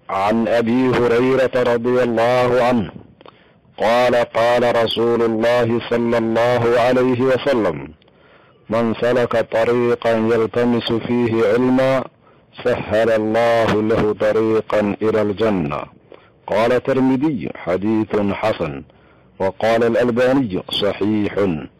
عن ابي هريره رضي الله عنه قال قال رسول الله صلى الله عليه وسلم من سلك طريقا يلتمس فيه علما سهل الله له طريقا الى الجنه قال الترمذي حديث حسن وقال الالباني صحيح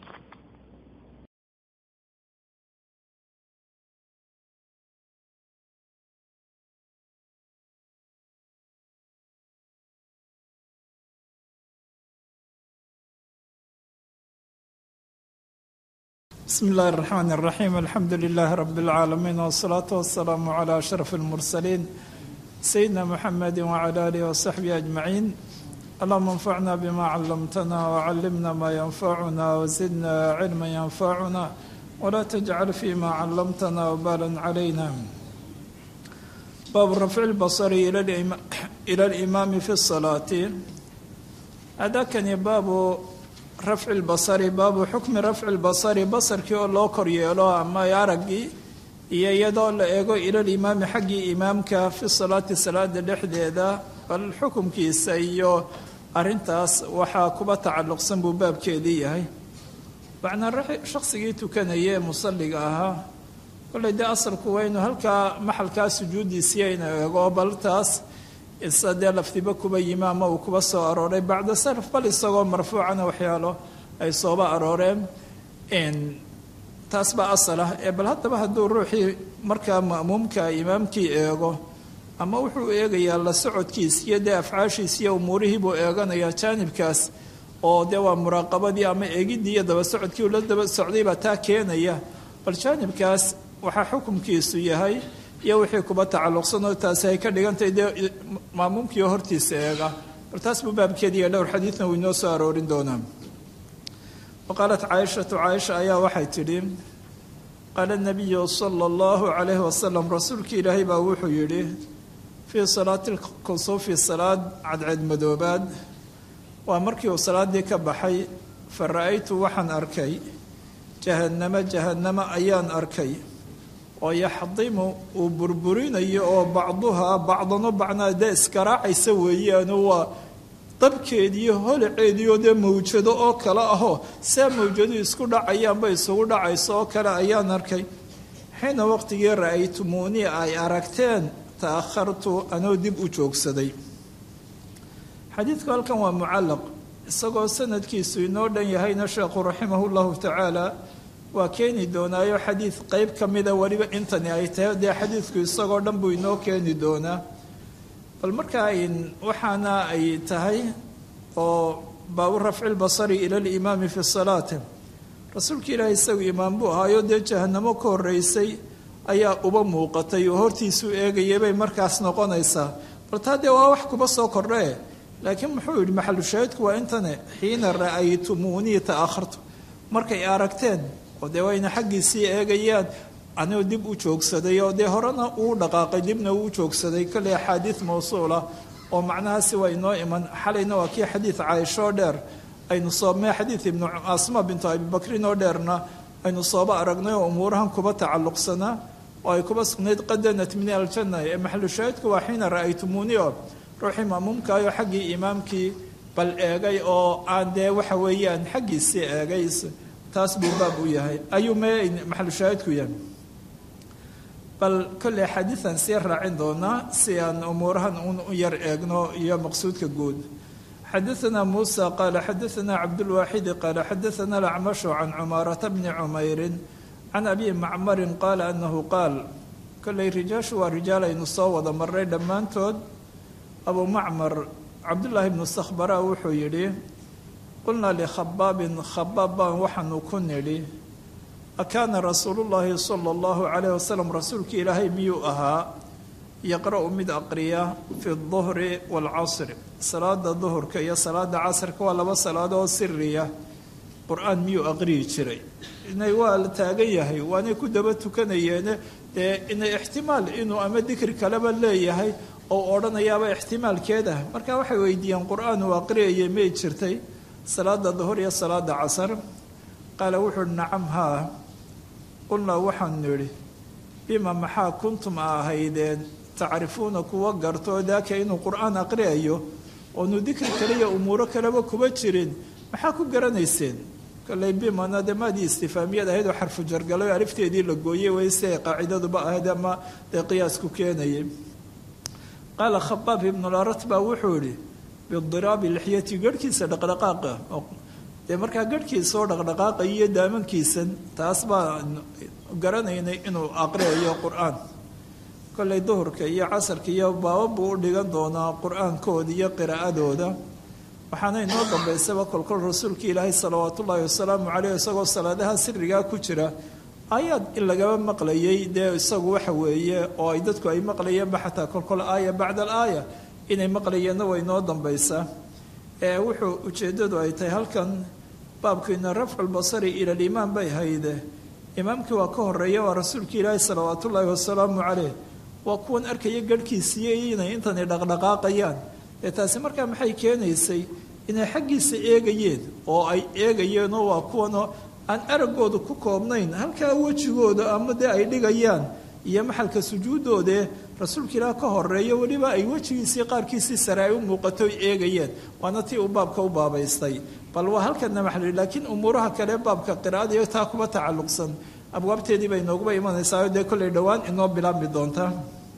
بسم الله الرحمن الرحيم الحمد لله رب العالمين والصلاة والسلام على أشرف المرسلين سيدنا محمد وعلى آله وصحبه أجمعين اللهم انفعنا بما علمتنا وعلمنا ما ينفعنا وزدنا علما ينفعنا ولا تجعل فيما علمتنا وبالا علينا باب رفع البصر إلى الإمام, إلى الإمام في الصلاة هذا كان باب rafci lbasari baabu xukmi rafci lbasari basarkii oo loo kor yeelo ama araggii iyo iyadoo la eego ilalimaami xaggii imaamka fi salaati salaada dhexdeeda bal xukumkiisa iyo arintaas waxaa kuba tacalluqsan buu baabkeedii yahay macnaa shaqsigii tukanaya ee musalliga ahaa kollay dee asalku waa inuu halkaa maxalkaa sujuudiisiiya inu eego bal taas isa dee laftiba kuba yimi ama uu kuba soo arooray bacda salaf bal isagoo marfuucana waxyaalo ay sooba arooreen taas baa asal ah ee bal haddaba hadduu ruuxii markaa ma'muumka imaamkii eego ama wuxuu eegayaa la socodkiis iyo dee afcaashiis iyo umuurihii buu eeganayaa jaanibkaas oo dee waa muraaqabadii ama eegiddii iyo daba socodkii uu la daba socday baa taa keenaya bal jaanibkaas waxaa xukumkiisu yahay iyo wixii kuba tacalluqsan oo taasi ay ka dhigantahay dee maamuumkiio hortiisa eega bal taas buu baabkeediiyo dhowr xadiidna uu inoo soo aroorin doonaa wa qaalat caaishatu caaisha ayaa waxay tidhi qaala nabiyu sala allahu calayhi wasalam rasuulkii ilaahay baa wuxuu yidhi fii salaati lkusuufi salaad cadceed madoobaad waa markii uu salaaddii ka baxay fa ra'aytu waxaan arkay jahannamo jahannamo ayaan arkay oo yaxdimu uu burburinayo oo bacduhaa bacdano bacnaa dee iskaraacaysa weeyaano waa dabkeediiyo holaceediioo dee mawjado oo kale ahoo saa mawjadu isku dhacayaanba isugu dhacayso oo kale ayaan arkay xiina waqtigii ra'aytumuunii ay aragteen ta'akhartu anoo dib u joogsaday xadiidku halkan waa mucallaq isagoo sanadkiisu inoo dhan yahayna sheekhu raximahu llahu tacaala waa keeni doonaayo xadiid qeyb ka mida weliba intani ay tahay dee xadiidku isagoo dhan buu inoo keeni doonaa bal markaa waxaana ay tahay oo baabu rafci lbasari ila limaami fi salaati rasuulka ilaahi isagu imaam buu ahaayo dee jahanamo ka horeysay ayaa uba muuqatay oo hortiisuu eegayay bay markaas noqonaysaa bal taa dee waa wax kuba soo kordhee laakiin muxuu yidhi maxalu shaahidku waa intane xiina ra'aytumuunii ta'akhartu markay aragteen oo dee wayna xaggiisii eegayaan anuu dib u joogsaday oo dee horena uu dhaqaaqay dibna uu joogsaday kolley axaadiid mawsuula oo macnahaasi waa inoo iman xalayna waa kii xadiid caaishoo dheer aynu soomee xadiid ibnu asma bintu abibakrin oo dheerna aynu sooba aragnay oo umuurahan kuba tacalluqsanaa oo ay kuba sugnayd qadanat min aljanna ee maxalu shaahidku waa xiina ra'aytumuuni oo ruuxii maamuumkaayo xaggii imaamkii bal eegay oo aan dee waxa weeyaan xaggiisii eegay taas buu baab u yahay ayuu me maxalu shaahidku yahay bal kolley axaadiidan sii raacin doonaa si aan umuurahan u yar eegno iyo maqsuudka guud xadaثna muusa qaala xadaثna cabdulwaaxidi qaala xadaثna alacmashu can cumaarata bni cumayrin can abi macmarin qaala anahu qaal kolley rijaashu waa rijaal aynu soo wada marray dhammaantood abu macmar cabdullaahi bnu sakhbara wuxuu yidhi qulnaa likhabaabin khabaab baan waxaanu ku nidhi akaana rasuulu llaahi sala allahu calayh wasalam rasuulkii ilaahay miyuu ahaa yaqra'u mid aqriya fi duhri waalcasri salaada duhurka iyo salaada casrka waa laba salaadooo siriya qur-aan miyuu aqriyi jiray inay waa la taagan yahay waanay ku daba tukanayeene dee inay ixtimaal inuu ama dikri kaleba leeyahay oo odhanayaaba ixtimaalkeed ah marka waxay weydiiyeen qur-aan uu aqriyayay may jirtay salaada duhur iyo salaada casar qaala wuxuu uhi nacam haa qulnaa waxaanu nidhi bima maxaa kuntum a ahaydeen tacrifuuna kuwa garto daaka inuu qur-aan aqriyayo oonu dikri kaliya umuuro kaleba kuba jirin maxaa ku garanayseen kolley bimana dee maadii istifaamiyad ahayd oo xarfu jargalay oo alifteedii la gooyey way si ay qaacidaduba ahayd ama dee qiyaasku keenayay qaala khabaab ibnularat baa wuxuu idhi bidiraabi lixyati garhkiisa dhaqdhaqaaqa dee markaa garhkiisa oo dhaqdhaqaaqay iyo daamankiisan taas baa garanaynay inuu aqriyayo qur-aan kolley duhurka iyo casarka iyo baaba buu u dhigan doonaa qur-aankooda iyo qiraa'adooda waxaana inoo dambaysaba kolkol rasuulka ilaahay salawaat ullaahi wasalaamu caleyh isagoo salaadaha sirigaa ku jira aayaad in lagaba maqlayay dee isagu waxa weeye oo ay dadku ay maqlayeenba xataa kolkol aaya bacda al aaya inay maqlayeenna way inoo dambaysaa ee wuxuu ujeeddadu ay tahay halkan baabkiina rafculbasari ila liimaan bay hayde imaamkii waa ka horeeya waa rasuulka ilaahi salawaat ullaahi wasalaamu caleyh waa kuwan arkaya garhkiisiiyo inay intani dhaqdhaqaaqayaan ee taasi markaa maxay keenaysay inay xaggiisa eegayeen oo ay eegayeenoo waa kuwanoo aan araggooda ku koobnayn halkaa wejigooda ama dee ay dhigayaan iyo maxalka sujuuddoodee rasuulka ilaah ka horeeyo weliba ay wejigiisii qaarkiisii sare ay u muuqato ay eegayeen waana tii uu baabka u baabaystay bal waa halkana maxali laakiin umuuraha kale baabka qiraa'ada iyo taa kuba tacalluqsan abwaabteedii bay nooguba imanaysaa dee kollay dhowaan inoo bilaabmi doontaa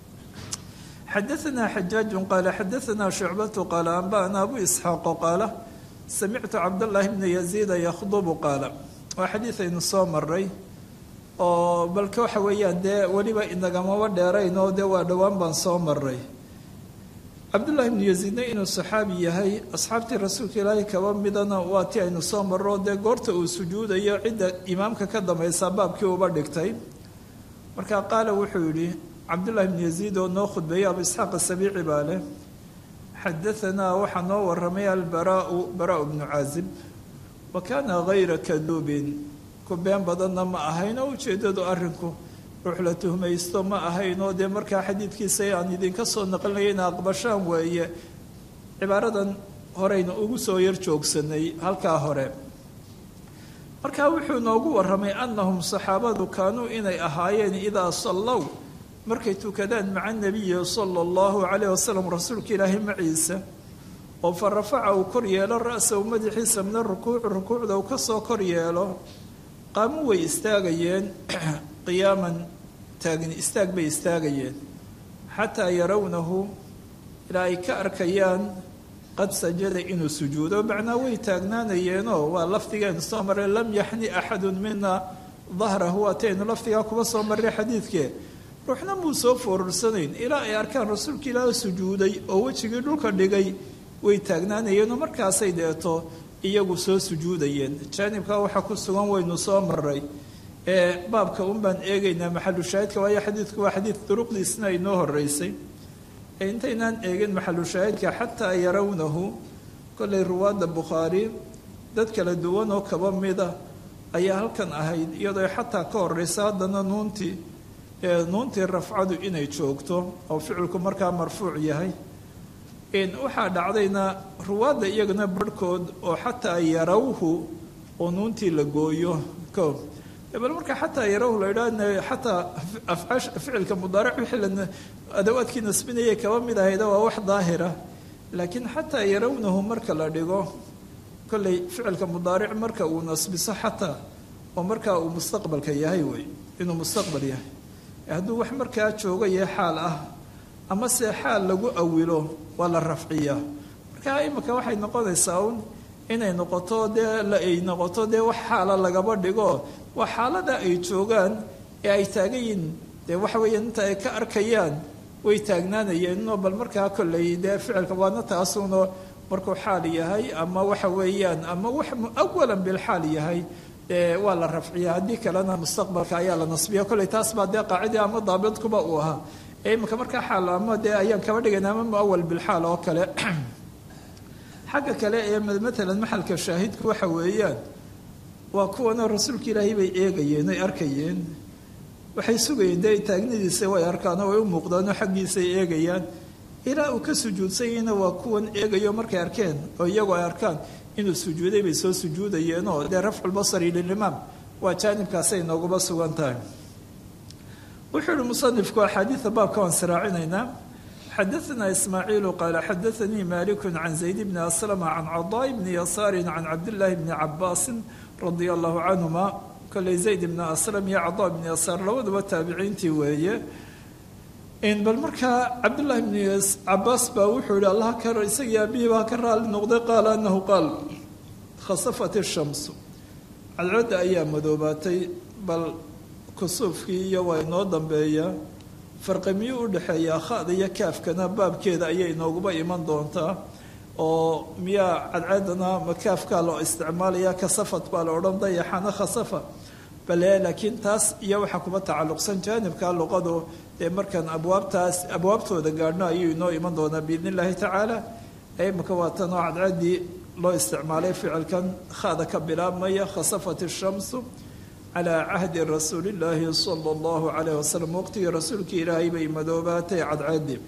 xadaثna xajaaج qaala xadaثna شhucbaة qaala anba'na abu isxaaq qaala samictu cabdالlahi bna yaziida yakhdbu qaala waa xadiid aynu soo maray oo balka waxa weeyaan dee weliba inagamaba dheerayn oo dee waa dhowaan baan soo maray cabdullahi bnu yaziidna inuu saxaabi yahay asxaabtii rasuulka ilaahay kaba midana waa ti aynu soo marro dee goorta uu sujuudayo cidda imaamka ka dambaysa baabkii uba dhigtay marka qaala wuxuu yidhi cabdullahi bnu yaziid oo noo khudbeeyey abu isxaaq asabiici baa leh xadaanaa waxaa noo waramay albaraau baraau bnu caazib wa kaana hayra kaduubin ku been badanna ma ahayn oo ujeeddadu arrinku ruux la tuhmaysto ma ahayn oo dee markaa xadiidkiisa aan idinka soo naqlinaya ina aqbashaan weeye cibaaradan horeyna ugu soo yar joogsanay halkaa hore markaa wuxuu noogu warramay annahum saxaabadu kaanuu inay ahaayeen idaa sallow markay tukadaan maca nebiyi sala allahu calayh wasalam rasuulka ilaahay maciisa oo fa rafaca uu kor yeelo ra-sahu madaxiisa mina rukuuci rukuucda uu ka soo kor yeelo qaamu way istaagayeen qiyaaman taagni istaag bay istaagayeen xataa yarawnahu ilaa ay ka arkayaan qad sajada inuu sujuudo macnaa way taagnaanayeenoo waa lafdigeenu soo marray lam yaxni axadun mina dahrahu waataynu lafdigaa kuba soo marray xadiidkee ruuxna muu soo foorursanayn ilaa ay arkaan rasuulka ilaaha sujuuday oo wejigii dhulka dhigay way taagnaanayeenoo markaasay deeto iyagu soo sujuudayeen jaanibkaa waxaa ku sugan waynu soo maray ee baabka un baan eegaynaa maxalu shaahidka waayo xadiidku waa xadiid duruqdiisna inoo horeysay ee intaynaan eegin maxalu shaahidka xataa yarawnahu kollay ruwaadda bukhaari dad kala duwan oo kaba mida ayaa halkan ahayd iyadoo xataa ka horeysa haddana nuuntii nuuntii rafcadu inay joogto oo ficilku markaa marfuuc yahay waxaa dhacdayna ruwaadda iyagana barhkood oo xataa yarawhu oo nuuntii la gooyo ko bal marka xataa yarawhu la idhaa xataa afcaash ficilka mudaaric wixii la adawaadkii nasbinayay kaba mid ahayda waa wax daahira laakiin xataa yarawnahu marka la dhigo kolley ficilka mudaaric marka uu nasbiso xataa oo markaa uu mustaqbalka yahay wey inuu mustaqbal yahay hadduu wax markaa joogaya xaal ah ama se xaal lagu awilo waa la rafciyaa marka imika waxay noqonaysaa un inay noqoto dee ay noqoto dee wax xaala lagaba dhigo waa xaalada ay joogaan ee ay taagan yihin dee waxa weeya inta ay ka arkayaan way taagnaanayeenno bal markaa kolley dee ficilka waana taasuno markuu xaal yahay ama waxa weeyaan ama wax awalan bilxaal yahay waa la rafciya haddii kalena mustaqbalka ayaa la nasbiya kolley taas baa dee qaacidii ama daabidkuba uu ahaa ee imika markaa xaal ama dee ayaan kaba dhigayna ama muawal bilxaal oo kale xagga kale ee matalan maxalka shaahidku waxa weeyaan waa kuwana rasuulka ilaahay bay eegayeen ay arkayeen waxay sugayeen dee taagnidiisa way arkaan oo way u muuqdaanoo xaggiisay eegayaan ilaa uu ka sujuudsanyahna waa kuwan eegayo markay arkeen oo iyagu ay arkaan inuu sujuuday bay soo sujuudayeenoo dee rafculbasari lilimaam waa jaanibkaasay nooguba sugan tahay wuxuu yihi musanifku axaadiida baabka waan siraacinaynaa xadaثna ismaaciilu qaala xadaثanii maliku can zayd bni aslama can cadaa bni yasaari can cabdillaahi bni cabaasi radia allahu canhuma koley zayd bni aslam iyo cadaa bni yasaar labaduba taabiciintii weeye bal markaa cabdullaahi bni cabaas baa wuxuu yihi allah ka isagii aabihii baa ka raali noqday qaala anahu qaal khasafat ishamsu cadcadda ayaa madoobaatay bal kusuufkii iyo waa inoo dambeeyaa farqi miyuu u dhexeeyaa khada iyo kaafkana baabkeeda ayay inooguba iman doontaa oo miyaa cadcadana ma kaafkaa loo isticmaalaya kasafat baa la odhan dayaxana khasafa bale laakiin taas iyo waxaa kuma tacalluqsan jaanibka luqadu dee markaan abwaabtaas abwaabtooda gaadhno ayuu inoo iman doonaa biidn illaahi tacaala imaka waa tan oo cadcadii loo isticmaalay ficilkan khada ka bilaabmaya khasafat ishamsu calaa cahdi rasuuli illaahi sala allahu calayh wasalam waqtigii rasuulkii ilaahay bay madoobaatay cadcadii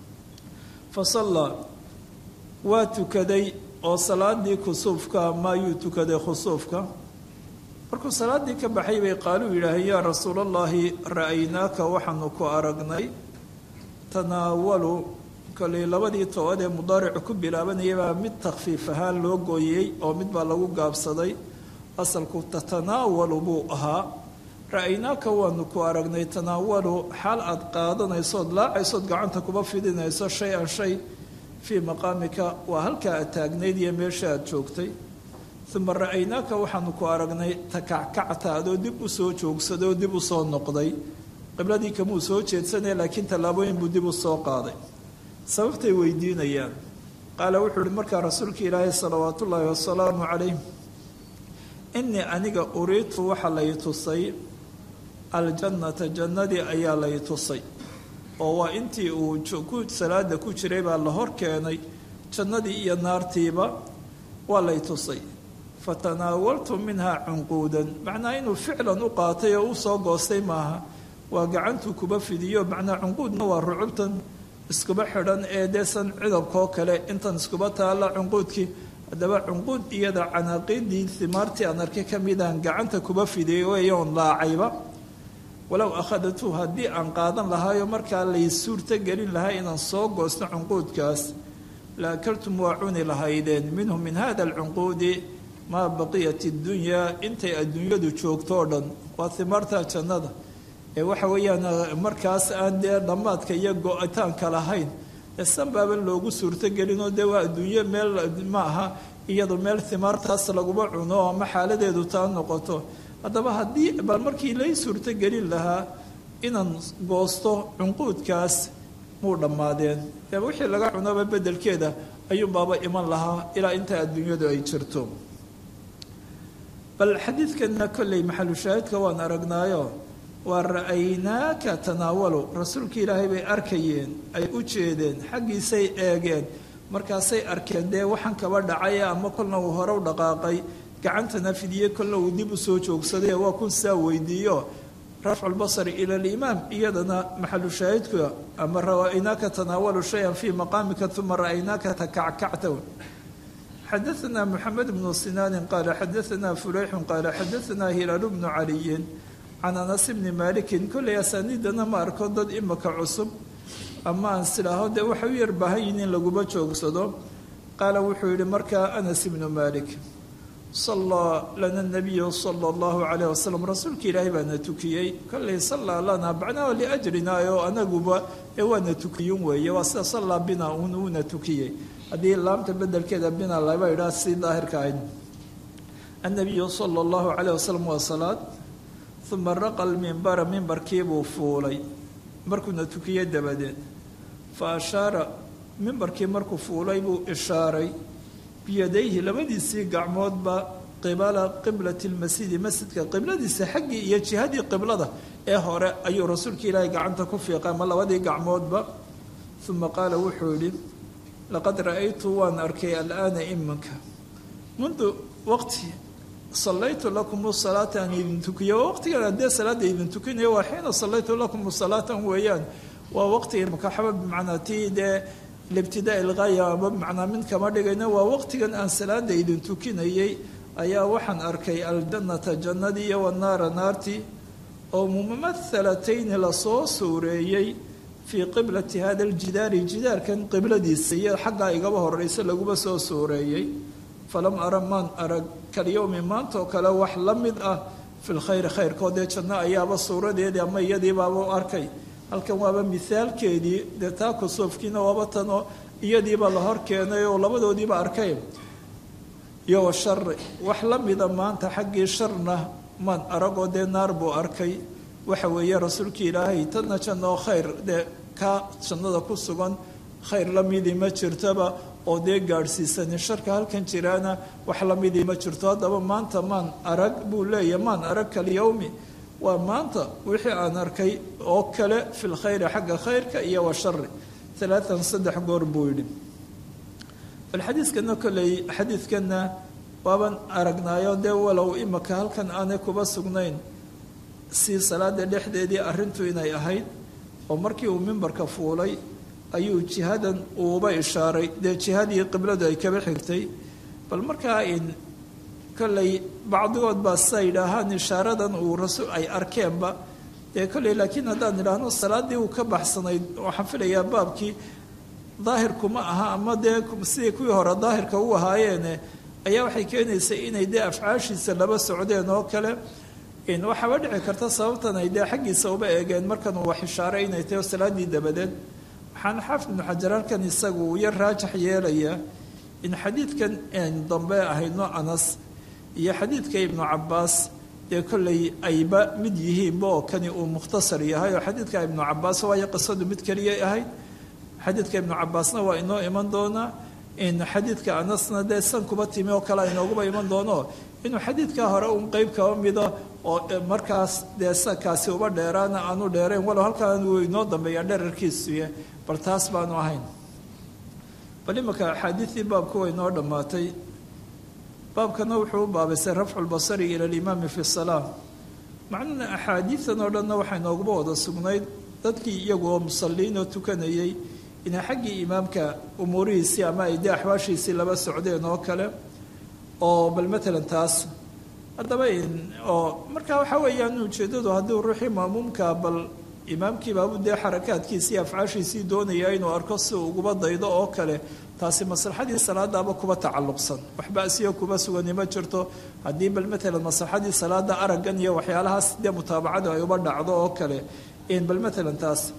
fa sallaa waa tukaday oo salaadii kusuufka maayuu tukaday khusuufka markuu salaadii ka baxay bay qaaluu yidhaaheen yaa rasuulallaahi ra-aynaaka waxaanu ku aragnay tanaawalu koley labadii toobad ee mudaaricu ku bilaabanaya baa mid takhfiif ahaan loo gooyey oo mid baa lagu gaabsaday asalku tatanaawalu buu ahaa ra-aynaaka waanu ku aragnay tanaawalu xaal aad qaadanaysood laacaysood gacanta kuba fidinayso shay an shay fii maqaamika waa halkaa aad taagnayd iyo meesha aad joogtay uma ra-aynaaka waxaanu ku aragnay takackacta adoo dib u soo joogsaday oo dib u soo noqday qibladii kamuu soo jeedsanaya laakiin tallaabooyin buu dib u soo qaaday sababtay weydiinayaan qaala wuxuu uhi markaa rasuulka ilaahay salawaat ullaahi wasalaamu calayh inii aniga uriidtu waxaa lay tusay aljannata jannadii ayaa lay tusay oo waa intii uu salaada ku jiray baa la hor keenay jannadii iyo naartiiba waa lay tusay fatanaawaltu minhaa cunquudan macnaa inuu ficlan u qaatay oo u soo goostay maaha waa gacantuu kuba fidiyo macnaa cunquudna waa rucubtan iskuba xidhan ee deesan cidabkoo kale intan iskuba taalla cunquudkii haddaba cunquud iyada canaaqiidii himaartii aan arkay ka midaan gacanta kuba fidiyay weeyoon laacayba walow akhadatu haddii aan qaadan lahaayo markaa lay suurto gelin lahaa inaan soo goosto cunquudkaas la akaltum waa cuni lahaydeen minhu min hada alcunquudi maa baqiyat iddunyaa intay adduunyadu joogto o dhan waa himaarta jannada ee waxa weeyaan markaas aan dee dhammaadka iyo go-itaanka lahayn ee sanbaaba loogu suurtogelinoo dee waa adduunyo meel ma aha iyadu meel himaartaas laguma cuno ama xaaladeedu taa noqoto haddaba haddii bal markii lay suurtogelin lahaa inaan goosto cunquudkaas muu dhammaadeen ee wixii laga cunaba beddelkeeda ayuunbaaba iman lahaa ilaa inta adduunyadu ay jirto bal xadiidkanna kolley maxalu shaahidka waan aragnaayo waa ra-aynaaka tanaawalu rasuulka ilaahay bay arkayeen ay u jeedeen xaggiisay eegeen markaasay arkeen dee waxaan kaba dhacaya ama kolna uu hore u dhaqaaqay gacantana fidiyey kolna uu dib u soo joogsaday waa kun saa weydiiyo rafcu lbasari ila alimaam iyadana maxalu shaahidka ama ra-aynaaka tanaawalu shayan fii maqaamika uma ra-aynaaka takackacta xadaثna mxamed bnu sinaanin qaala xadaثna fuleyxu qaala xadaثna hilaalu bnu caliyin can anas bni malikin kolley asaaniidana ma arko dad imaka cusub ama aan silaaho dee waxay u yar baahan yihin in laguma joogsado qaala wuxuu yihi markaa anas ibnu malik sallaa lana nabiyu sala allahu calayh wasalam rasuulka ilaahay baana tukiyey kolley sallaa lana bacnaha liajrina oo anaguba ee waana tukiyun weeye waa sida sallaa bina un uuna tukiyey haddii laamta bedelkeeda bina laba idhaa si daahirka ahayd annabiyu sala allahu calayh wasalam waa salaad uma raqa lmimbara mimbarkiibuu fuulay markuuna tukiyey dabadeed fa ashaara mimbarkii markuu fuulay buu ishaaray biyadayhi labadiisii gacmoodba qibala qiblati lmasjidi masjidka qibladiisa xaggii iyo jihadii qiblada ee hore ayuu rasuulka ilaahay gacanta ku fiiqay ama labadii gacmoodba uma qaala wuxuu yidhi laqad ra-aytu waan arkay alaana iminka mundu waqti sallaytu lakum salaata aan idin tukiyo waqtigan haddee salaada idin tukinayo waa xiina sallaytu lakum salaatan weeyaan waa waqtiga makaxaba bimacnaa tii dee libtidaa ilgaaya ama bimacnaa mid kama dhigayna waa waqtigan aan salaada idin tukinayay ayaa waxaan arkay aljannata jannadii iyo wanaara naartii oo mumathalatayni lasoo suureeyey fii qiblati hada aljidaari jidaarkan qibladiisa iyo xaggaa igaba horeysa laguma soo suureeyey falam ara maan arag kalyowmi maantaoo kale wax la mid ah fi lkhayri khayrkood dee janno ayaaba suuradeedii ama iyadiibaaba u arkay halkan waaba mithaalkeedii dee taa kusuufkiina waaba tanoo iyadiiba la hor keenay oo labadoodiiba arkay iyo wa shari wax la mida maanta xaggii sharna maan aragoo dee naar buu arkay waxa weeye rasuulkii ilaahay tanna jannoo khayr dee kaa jannada ku sugan khayr la midii ma jirtoba oo dee gaadhsiisanin sharka halkan jiraana wax la midii ma jirto haddaba maanta maan arag buu leeyahy maan arag kalyowmi waa maanta wixii aan arkay oo kale fi lkhayri xagga khayrka iyo wa shari alaaan saddex goor buu yidhi bal xadiidkana kolley xadiidkanna waaban aragnaayo dee walow imaka halkan aanay kuba sugnayn si salaada dhexdeedii arrintu inay ahayd oo markii uu mimbarka fuulay ayuu jihadan uuba ishaaray dee jihadii qibladu ay kaba xigtay bal markaa in kolley bacdigood baa sidaa yidhaahaan ishaaradan uu rasul ay arkeenba dee kolley laakiin haddaan idhaahno salaaddii uu ka baxsanayd waxaan filayaa baabkii daahirkuma aha ama dee sidii kuwii hore daahirka u ahaayeene ayaa waxay keenaysay inay dee afcaashiisa laba socdeen oo kale waxaaba dhici karta sababtan ay dee xaggiisa uba eegeen markan uu wax ishaaray inay tahay salaaddii dabadeed waxaana xaafid ibnu xajar halkan isagu uu yar raajax yeelayaa in xadiidkan dambe ahayno anas iyo xadiidka ibnu cabaas dee kolley ayba mid yihiinba oo kani uu mukhtasar yahay oo xadiidka ibnu cabaas waayo qisadu mid keliyay ahayd xadiidka ibnu cabaasna waa inoo iman doonaa in xadiidka anasna dee san kuba timi oo kale inooguba iman doono inuu xadiidkaa hore un qeyb kaba mida oo markaas dee kaasi uba dheeraana aanu dheerayn walow halkaan uu inoo dambeeyaa dherarkiisuye bal taas baanu ahayn bal imanka axaadiidii baabku way inoo dhammaatay baabkana wuxuu u baabaysay rafcu lbasari ila alimaami fi salaa macnuna axaadiidan oo dhanna waxay nooguba wada sugnayd dadkii iyagu oo musalliin oo tukanayay inay xaggii imaamka umuurihiisii ama ay dee axwaashiisii laba socdeen oo kale oo bal matalan taas haddaba oo marka waxaa weeyaan ujeeddadu haddii ruuxii maamuumka bal imaamkiibaabu dee xarakaadkiisii afcaashiisii doonaya inuu arko si uu uguba daydo oo kale taasi maslaxadii salaadaaba kuba tacalluqsan waxba asiyo kuba sugani ma jirto haddii bal matalan maslaxadii salaada araggan iyo waxyaalahaas dee mutaabacadu ay uba dhacdo oo kale bal matalan taas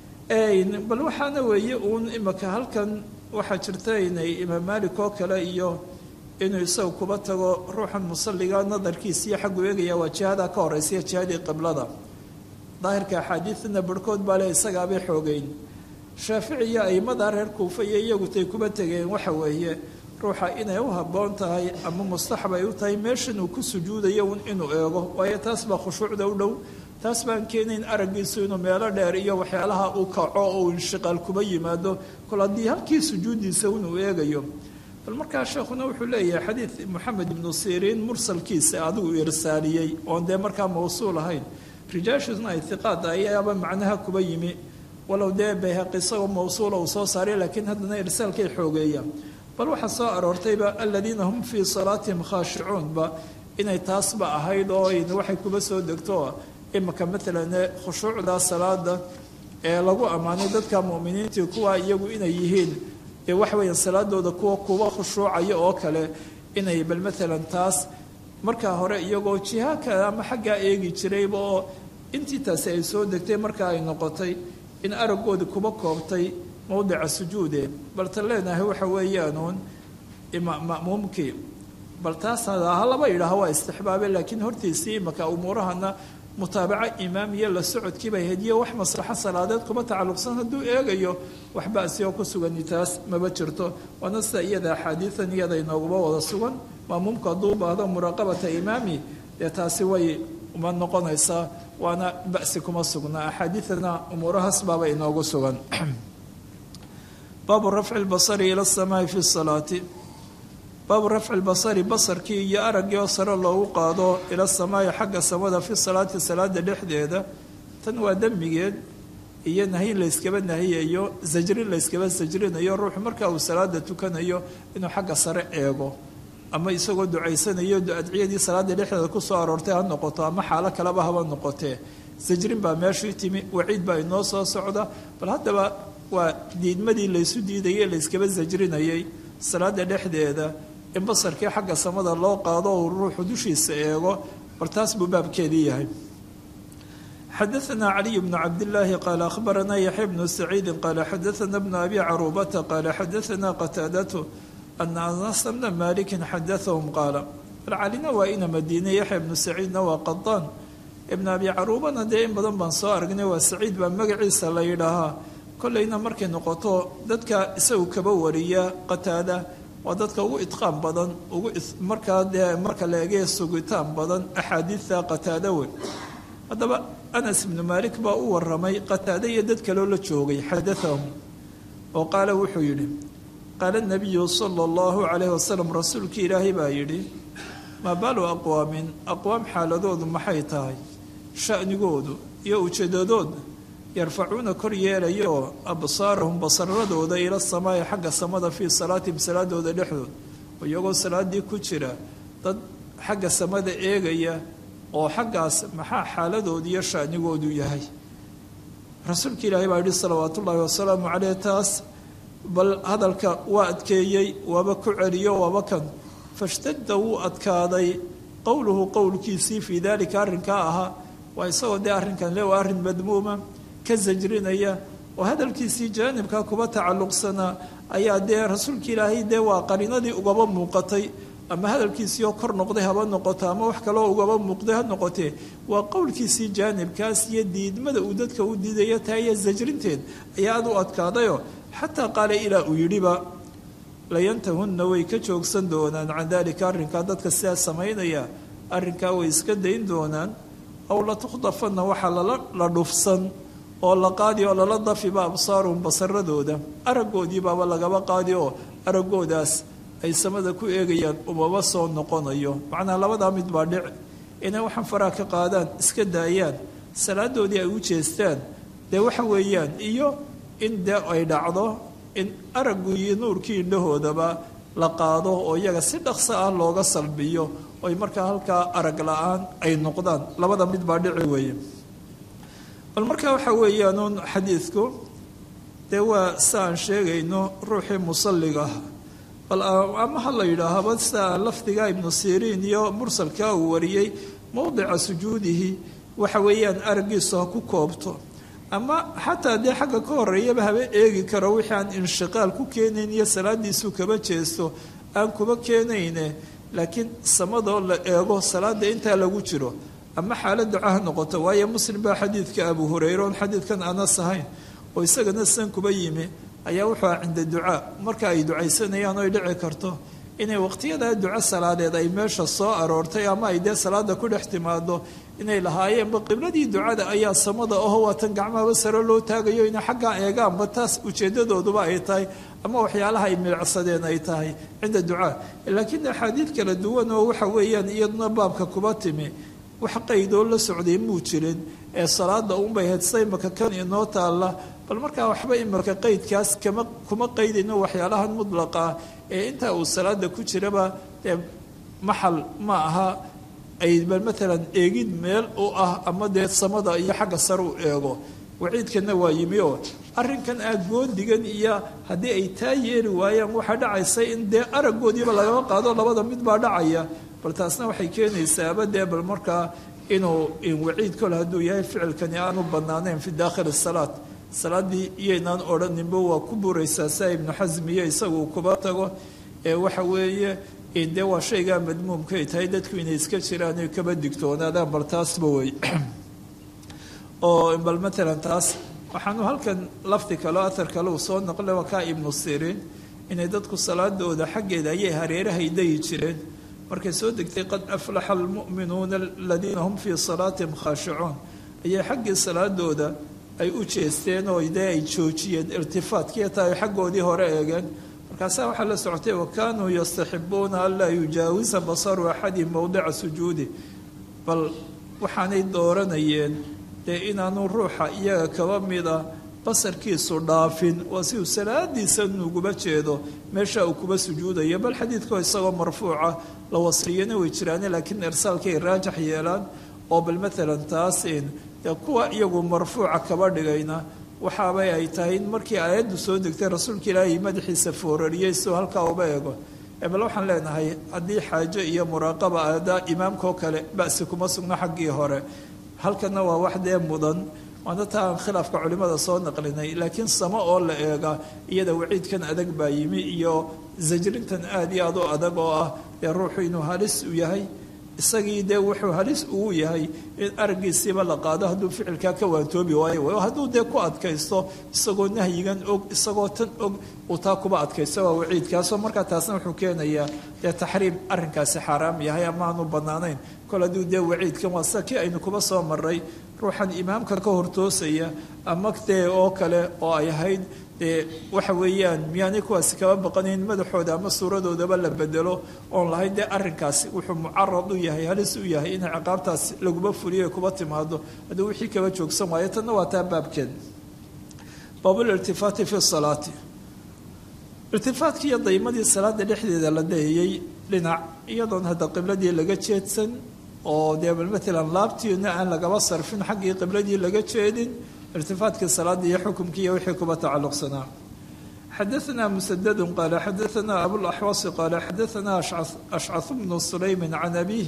bal waxaana weeye uun imaka halkan waxaa jirta inay imaam maalik oo kale iyo inuu isagu kuba tago ruuxan musalliga nadarkiisiiyo xaggu eegaya waa jihada ka horeysa jihadii qiblada daahirka axaadiidna barhkood baa le isagaabay xoogeyn shaafici iyo aimada reer kuufa iyo iyagutay kuba tegeen waxa weeye ruuxa inay u habboon tahay ama mustaxab ay u tahay meeshan uu ku sujuudayo un inuu eego waayo taas baa khushuucda u dhow taas baan keenayn araggiisu inuu meelo dheer iyo waxyaalaha uu kaco oo uu inshiqaal kuba yimaado kol haddii halkii sujuuddiisa inuu eegayo bal markaa sheekhuna wuxuu leeyahay xadiid moxamed ibnu siriin mursalkiisa adigu irsaaliyey oon dee markaa mawsuul ahayn rijaashiisna ay hiqaad ayaaba macnaha kuba yimi walow dee bayhaqi isagoo mawsuula uu soo saaray laakiin haddana irsaalkay xoogeeyaan bal waxaa soo aroortayba aladiina hum fii salaatihim khaashicuunba inay taasba ahayd oo waxay kuba soo degto imaka maalan khushuucda salaada ee lagu ammaanay dadka mu'miniintii kuwa iyagu inay yihiin ee waxa weeyaan salaadooda kuwa kuwa khushuucaya oo kale inay bal maalan taas markaa hore iyagoo jiha kale ama xaggaa eegi jirayba oo intii taasi ay soo degtay markaa ay noqotay in araggoodii kuba koobtay mowdica sujuude baltan leenahay waxa weeyaanuun ma'muumkii bal taas ha laba yidhaaho waa istixbaabe laakiin hortiisii imaka umuurahana mutaabaco imaam iyo la socodkiiba hediyo wax maslaxo salaadeed kuma tacalluqsan hadduu eegayo waxba asigoo ku sugani taas maba jirto waana sida iyada axaadiidan iyada inooguba wada sugan maamuumku hadduu baahdo muraaqabata imaami dee taasi way uma noqonaysaa waana ba'si kuma sugna axaadiidana umuurahaas baaba inoogu sugan baabu rafci lbasari ila asamaai fi salaati baabu rafci lbasari basarkii iyo araggii oo sare loogu qaado ila samaayi xagga samada fi salaati salaada dhexdeeda tan waa demmigeed iyo nahyin layskaba nahiyayo zajrin layskaba sajrinayo ruuxu marka uu salaada tukanayo inuu xagga sare eego ama isagoo ducaysanayo adciyadii salaada dhexdeeda kusoo aroortay ha noqoto ama xaalo kaleba haba noqotee sajrin baa meeshii timi waciid baa inoo soo socda bal haddaba waa diidmadii laysu diidayay layskaba sajrinayay salaada dhexdeeda in basarkii xagga samada loo qaado uu ruuxu dushiisa eego bal taas buu baabkeedii yahay xadaثna caliي bn cabdالlahi qaala akhbarana yaxya bnu saciidi qaala xadaثna bnu abi caruubata qaala xadaثna qataadatu ana anas bna maliki xadaثahum qaala bal calina waa ina madiine yaxya bnu saciidna waa qadaan ibn abi caruubana dee in badan baan soo aragnay waa saciid baa magaciisa la yidhaahaa kollayna markay noqoto dadka isagu kaba wariya qataada waa dadka ugu idqaan badan ugu markaa dee marka la egee sugitaan badan axaadiidta qataada wey haddaba anas ibnu maalik baa u waramay qataada iyo dad kaloo la joogay xadaahum oo qaala wuxuu yidhi qaala nabiyu sala allahu calayhi wasalam rasuulkii ilaahay baa yidhi maa baalu aqwaamin aqwaam xaaladoodu maxay tahay sha'nigoodu iyo ujeedadooda yarfacuuna kor yeelayaoo absaarahum basaradooda ila samaa'i xagga samada fii salaatihim salaadooda dhexdood oo iyagoo salaadii ku jira dad xagga samada eegaya oo xaggaas maxaa xaaladoodu iyo sha'nigoodu yahay rasuulka ilaahay baa yihi salawaatu ullaahi wasalaamu caleyh taas bal hadalka waa adkeeyey waaba ku celiyo waaba kan fashtadda wuu adkaaday qowluhu qowlkiisii fii daalika arrinkaa ahaa waa isagoo dee arrinkan le waa arrin madmuuma ka sajrinaya oo hadalkiisii jaanibka kuba tacalluqsanaa ayaa dee rasuulka ilaahay dee waa qarinadii ugaba muuqatay ama hadalkiisii oo kor noqday haba noqoto ama wax kaloo ugaba muuqday ha noqotee waa qowlkiisii jaanibkaas iyo diidmada uu dadka u diidaya tahay iyo sajrinteed ayaa aad u adkaadayoo xataa qaala ilaa uu yidhiba layantahunna way ka joogsan doonaan can daalika arrinkaa dadka sidaa samaynaya arrinkaa way iska dayn doonaan aw latukhdafanna waxaa lala la dhufsan oo la qaadi oo lala dafiba absaaruhum basaradooda araggoodii baaba lagaba qaadi oo araggoodaas ay samada ku eegayaan umaba soo noqonayo macnaha labadaa mid baa dhic inay waxaan faraha ka qaadaan iska daayaan salaadoodii ay u jeestaan dee waxa weeyaan iyo in dee ay dhacdo in araggu iyo nuurkii indhahoodaba la qaado oo iyaga si dhaqso ah looga salbiyo oy markaa halkaa arag la-aan ay noqdaan labada mid baa dhici weeye bal markaa waxa weeyaanuun xadiidku dee waa si aan sheegayno ruuxii musalliga ah bal ama ha la yidhaahaba sida lafdiga ibnu siriin iyo mursalka uu wariyey mowdica sujuudihi waxa weeyaan araggiisu ha ku koobto ama xataa dee xagga ka horeeyaba haba eegi karo wixii aan inshiqaal ku keenayn iyo salaadiisu kaba jeesto aan kuba keenayne laakiin samadoo la eego salaada intaa lagu jiro ama xaalad duca ha noqoto waayo muslim baa xadiidka abu hureyre oon xadiidkan anas ahayn oo isagana san kuba yimi ayaa wuxuu ah cinda ducaa marka ay ducaysanayaan oo ay dhici karto inay waqtiyadaa duco salaadeed ay meesha soo aroortay ama ay dee salaada ku dhex timaado inay lahaayeenba qibladii ducada ayaa samada oho waatan gacmahaba sare loo taagayo inay xaggaa eegaanba taas ujeedadooduba ay tahay ama waxyaalaha ay milicsadeen ay tahay cinda ducaa laakiin axaadiid kala duwan oo waxa weeyaan iyaduna baabka kuba timi wax qaydoo la socday muu jirin ee salaada unbay hedsa imaka kan inoo taalla bal markaa waxba imaka qaydkaas kama kuma qaydayno waxyaalahan mudlaqa ee intaa uu salaada ku jiraba dee maxal ma aha ay bal maalan eegid meel u ah ama dee samada iyo xagga sare u eego waciidkana waa yimi oo arrinkan ah goodigan iyo haddii ay taa yeeli waayaan waxaa dhacaysa in dee araggoodiiba lagama qaado labada mid baa dhacaya bal taasna waxay keenaysaaba dee bal markaa inuu waciid kole hadduu yahay ficilkani aanu banaanayn fi daakhili salaat salaadii iyaynaan odhaninba waa ku buraysaa saa ibnu xasm iyo isagu kuba tago ee waxa weeye dee waa shaygaa madmuumka ay tahay dadku inay iska jiraan ay kaba digtoonaadaan bal taasba wey oo bal matalan taas waxaanu halkan lafdi kale o athar kale uu soo naqlay waa kaa ibnu siriin inay dadku salaadooda xaggeeda ayay hareerahay dayi jireen markay soo degtay qad aflaxa almu'minuuna aladiina hum fii salaatihim khaashicuun ayay xaggii salaadooda ay u jeesteen oo dee ay joojiyeen irtifaadkiiyo taa ay xaggoodii hore eegeen markaasaa waxaa la socotay wa kaanuu yastaxibuuna an laa yujaawisa basaru axadihim mowdica sujuudi bal waxaanay dooranayeen dee inaanu ruuxa iyaga kaba mida basarkiisu dhaafin waa si uu salaadiisa nuguba jeedo meesha uu kuba sujuudayo bal xadiidkoo isagoo marfuuca la wasriyana way jiraane laakiin irsaalkay raajax yeelaan oo bal maalan taas dee kuwa iyagu marfuuca kaba dhigayna waxaabay ay tahay in markii aayaddu soo degtay rasuulka ilaahay madaxiisa foorariyey sidoo halkaa uba eego bal waxaan leenahay haddii xaajo iyo muraaqaba aadaa imaamkaoo kale ba'si kuma sugno xaggii hore halkana waa wax dee mudan waana taa aan khilaafka culimmada soo naqlinay laakiin samo oo la eega iyada waciidkan adag baa yimi iyo zajrintan aada iyo aad u adag oo ah dee ruuxu inuu halis u yahay isagii dee wuxuu halis ugu yahay in araggiisiiba la qaado hadduu ficilkaa ka waantoobi waayo hadduu dee ku adkaysto isagoo nahyigan og isagoo tan og uu taa kuba adkaysto waa waciidkaasoo markaa taasna wuxuu keenayaa dee taxriim arrinkaasi xaaraam yahay ama aanu bannaanayn kol hadduu dee waciidkan waa sida kii aynu kuba soo maray ruuxan imaamka ka hortoosaya ama dee oo kale oo ay ahayd dee waxa weeyaan miyaanay kuwaasi kaba baqanayn madaxooda ama suuradoodaba la bedelo oon lahayn dee arrinkaasi wuxuu mucarad u yahay halis u yahay inay ciqaabtaas laguma fuliyo kuba timaado hadduu wixii kaba joogsan waayo tanna waa taa baabkeed baabulirtifaati fi salaati irtifaadkii iyo daymadii salaada dhexdeeda la dayayey dhinac iyadoon hadda qibladii laga jeedsan oo dee bal maalan laabtiina aan lagaba sarfin xaggii qibladii laga jeedin irtifaadkii salaada iyo xukumkii iyo wixii kuba tacalluqsanaa xadaثna msdd qaala xadaثna abulaxwasi qaala xadaثna ashcaث bnu sulaymi can abih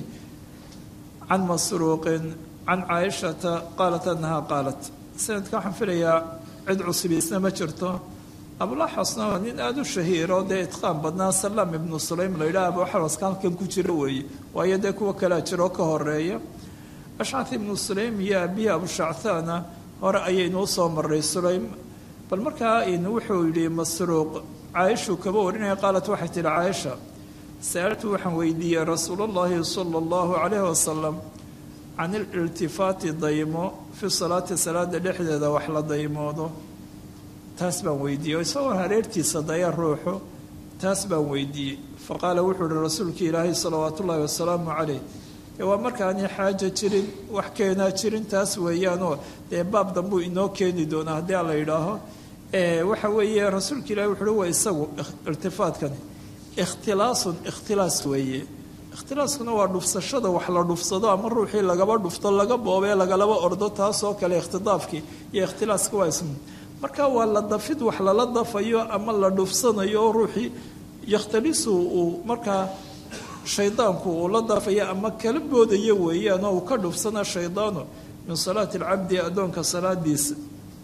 can masruuqi can caaishata qaalat anaha qaalat sanadka waxaan filayaa cid cusubiisna ma jirto abulaxwasna waa nin aada u shahiiro dee itqaan badnaa salaam ibnu sulaym la yidhaha abuxwaska halkan ku jiro weeye waayo dee kuwa kalea jiroo ka horeeya ashcaث ibnu sulaym iyo abihi abushacthaana hore ayaynuu soo maray sulaym bal markaa wuxuu yidhi masruuq caaishuu kaba warinaya qaalat waxay tihi caaisha sa'altu waxaan weydiiyey rasuul اllahi salى اllahu calayh wasalam can ililtifaati daymo fi salaati salaada dhexdeeda wax la daymoodo taas baan weydiiyey isagoo hareertiisa daya ruuxu taas baan weydiiyey faqaala wuxuu ihi rasuulka ilaahay salawaat ullaahi wasalaamu calayh waa markaani xaaja jirin wax keenaa jirin taas weeyaanoo dee baab dambuu inoo keeni doonaa haddii ala yidhaaho waxa weeye rasuulka ilahi wuxu uhi waa isagu irtifaadkani ikhtilaasun ikhtilaas weeye ikhtilaaskuna waa dhufsashada wax la dhufsado ama ruuxii lagaba dhufto laga boobee lagalaba ordo taasoo kale ikhtidaafkii iyo ikhtilaaska waa ism marka waa la dafid wax lala dafayo ama la dhufsanayo oo ruuxii yakhtalisu uu markaa shaydaanku uu la daafaya ama kala boodayo weeyaan oo uu ka dhufsana shaydaanu min salaati alcabdi addoonka salaadiisa